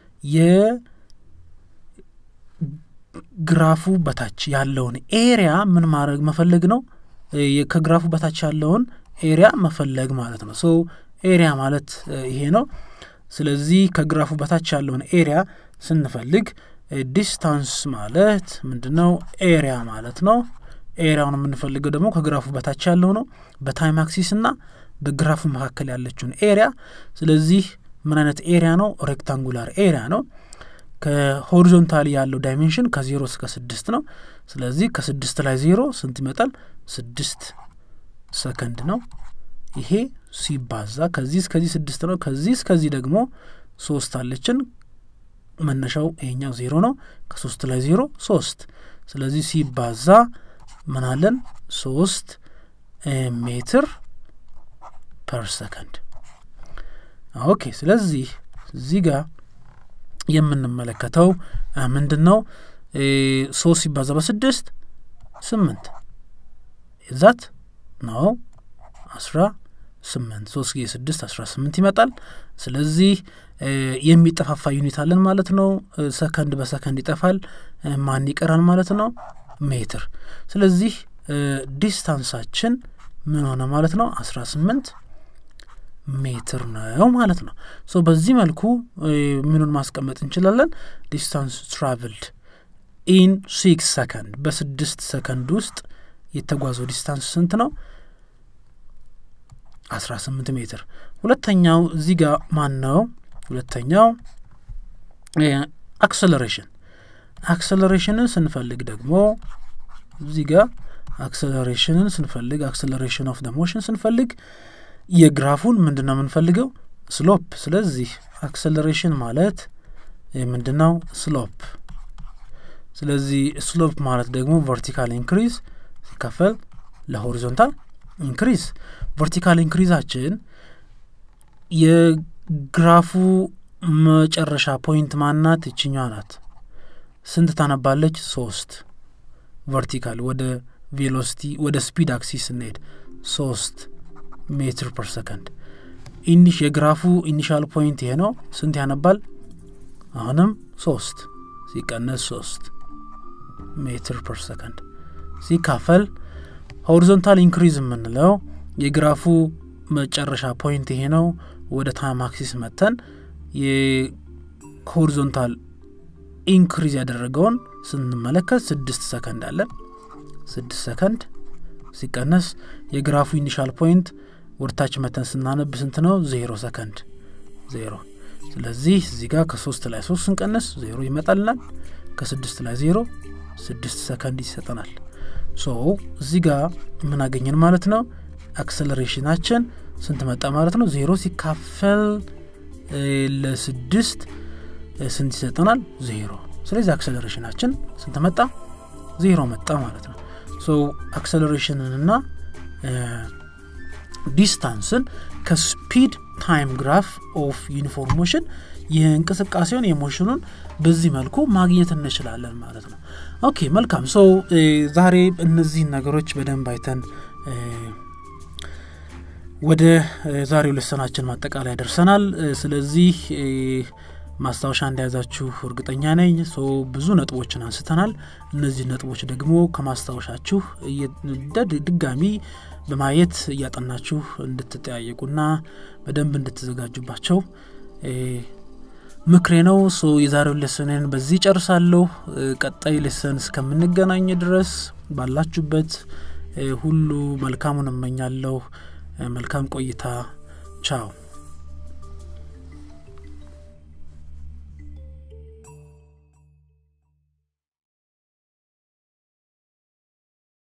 የግራፉ በታች ያለውን ኤሪያ ምን ማድረግ መፈለግ ነው ከግራፉ በታች ያለውን ኤሪያ መፈለግ ማለት ነው ሶ ኤሪያ ማለት ይሄ ነው ስለዚህ ከግራፉ በታች ያለውን ኤሪያ ስንፈልግ ዲስታንስ ማለት ምንድን ነው? ኤሪያ ማለት ነው። ኤሪያውን የምንፈልገው ደግሞ ከግራፉ በታች ያለው ነው፣ በታይም አክሲስ እና በግራፉ መካከል ያለችውን ኤሪያ። ስለዚህ ምን አይነት ኤሪያ ነው? ሬክታንጉላር ኤሪያ ነው። ከሆሪዞንታሊ ያለው ዳይሜንሽን ከዜሮ እስከ ስድስት ነው። ስለዚህ ከስድስት ላይ ዜሮ ስንት ይመጣል? ስድስት ሰከንድ ነው። ይሄ ሲባዛ ከዚህ እስከዚህ ስድስት ነው። ከዚህ እስከዚህ ደግሞ ሶስት አለችን። መነሻው ይሄኛው ዜሮ ነው። ከሶስት ላይ ዜሮ ሶስት። ስለዚህ ሲባዛ ምን አለን? ሶስት ሜትር ፐር ሰከንድ። ኦኬ። ስለዚህ እዚህ ጋር የምንመለከተው ምንድን ነው? ሶስት ሲባዛ በስድስት ስምንት ዛት ነው አስራ ስምንት ሶስት ጊዜ ስድስት አስራ ስምንት ይመጣል። ስለዚህ የሚጠፋፋ ዩኒት አለን ማለት ነው። ሰከንድ በሰከንድ ይጠፋል። ማን ይቀራል ማለት ነው? ሜትር። ስለዚህ ዲስታንሳችን ምን ሆነ ማለት ነው? አስራ ስምንት ሜትር ነው ማለት ነው። ሶ በዚህ መልኩ ምኑን ማስቀመጥ እንችላለን? ዲስታንስ ትራቭልድ ኢን ሲክስ ሰከንድ በስድስት ሰከንድ ውስጥ የተጓዘው ዲስታንስ ስንት ነው? አስራ ስምንት ሜትር። ሁለተኛው እዚህ ጋር ማን ነው? ሁለተኛው አክሰለሬሽን። አክሰለሬሽንን ስንፈልግ ደግሞ እዚህ ጋር አክሰለሬሽንን ስንፈልግ አክሰለሬሽን ኦፍ ደ ሞሽን ስንፈልግ የግራፉን ምንድን ነው የምንፈልገው? ስሎፕ። ስለዚህ አክሰለሬሽን ማለት ምንድን ነው? ስሎፕ። ስለዚህ ስሎፕ ማለት ደግሞ ቨርቲካል ኢንክሪዝ ሲከፈል ለሆሪዞንታል ኢንክሪዝ። ቨርቲካል ኢንክሪዛችን የግራፉ መጨረሻ ፖይንት ማናት? ይችኛዋ ናት። ስንት ታነባለች? ሶስት ቨርቲካል ወደ ቬሎሲቲ ወደ ስፒድ አክሲስ ስንሄድ ሶስት ሜትር ፐር ሰከንድ። ኢኒሽ የግራፉ ኢኒሻል ፖይንት ይሄ ነው። ስንት ያነባል? አሁንም ሶስት ሲቀነስ ሶስት ሜትር ፐር ሰከንድ ሲካፈል ሆሪዞንታል ኢንክሪዝ የምንለው የግራፉ መጨረሻ ፖይንት ይሄ ነው። ወደ ታይም አክሲስ መተን የሆሪዞንታል ኢንክሪዝ ያደረገውን ስንመለከት ስድስት ሰከንድ አለን። ስድስት ሰከንድ ሲቀነስ የግራፉ ኢኒሻል ፖይንት ወደታች መተን ስናነብ ስንት ነው? ዜሮ ሰከንድ ዜሮ። ስለዚህ እዚህ ጋር ከሶስት ላይ ሶስት ስንቀንስ ዜሮ ይመጣልናል። ከስድስት ላይ ዜሮ ስድስት ሰከንድ ይሰጠናል። ሶ እዚህ ጋር ምን አገኘን ማለት ነው? አክሰለሬሽናችን ስንት መጣ ማለት ነው? ዜሮ ሲካፈል ለስድስት ስንት ይሰጠናል? ዜሮ። ስለዚህ አክሰለሬሽናችን ስንት መጣ? ዜሮ መጣ ማለት ነው። ሶ አክሰለሬሽንንና ዲስታንስን ከስፒድ ታይም ግራፍ ኦፍ ዩኒፎርም ሞሽን የእንቅስቃሴውን የሞሽኑን በዚህ መልኩ ማግኘት እንችላለን ማለት ነው። ኦኬ መልካም። ሶ ዛሬ እነዚህን ነገሮች በደንብ አይተን ወደ ዛሬው ልሰናችን ማጠቃለያ ደርሰናል። ስለዚህ ማስታወሻ እንደያዛችሁ እርግጠኛ ነኝ። ሶ ብዙ ነጥቦችን አንስተናል። እነዚህ ነጥቦች ደግሞ ከማስታወሻችሁ ድጋሚ በማየት እያጠናችሁ እንድትጠያየቁና በደንብ እንድትዘጋጁባቸው ምክሬ ነው። ሶ የዛሬውን ሌሰንን በዚህ ጨርሳለሁ። ቀጣይ ሌሰን እስከምንገናኝ ድረስ ባላችሁበት ሁሉ መልካሙን እመኛለሁ። መልካም ቆይታ። ቻው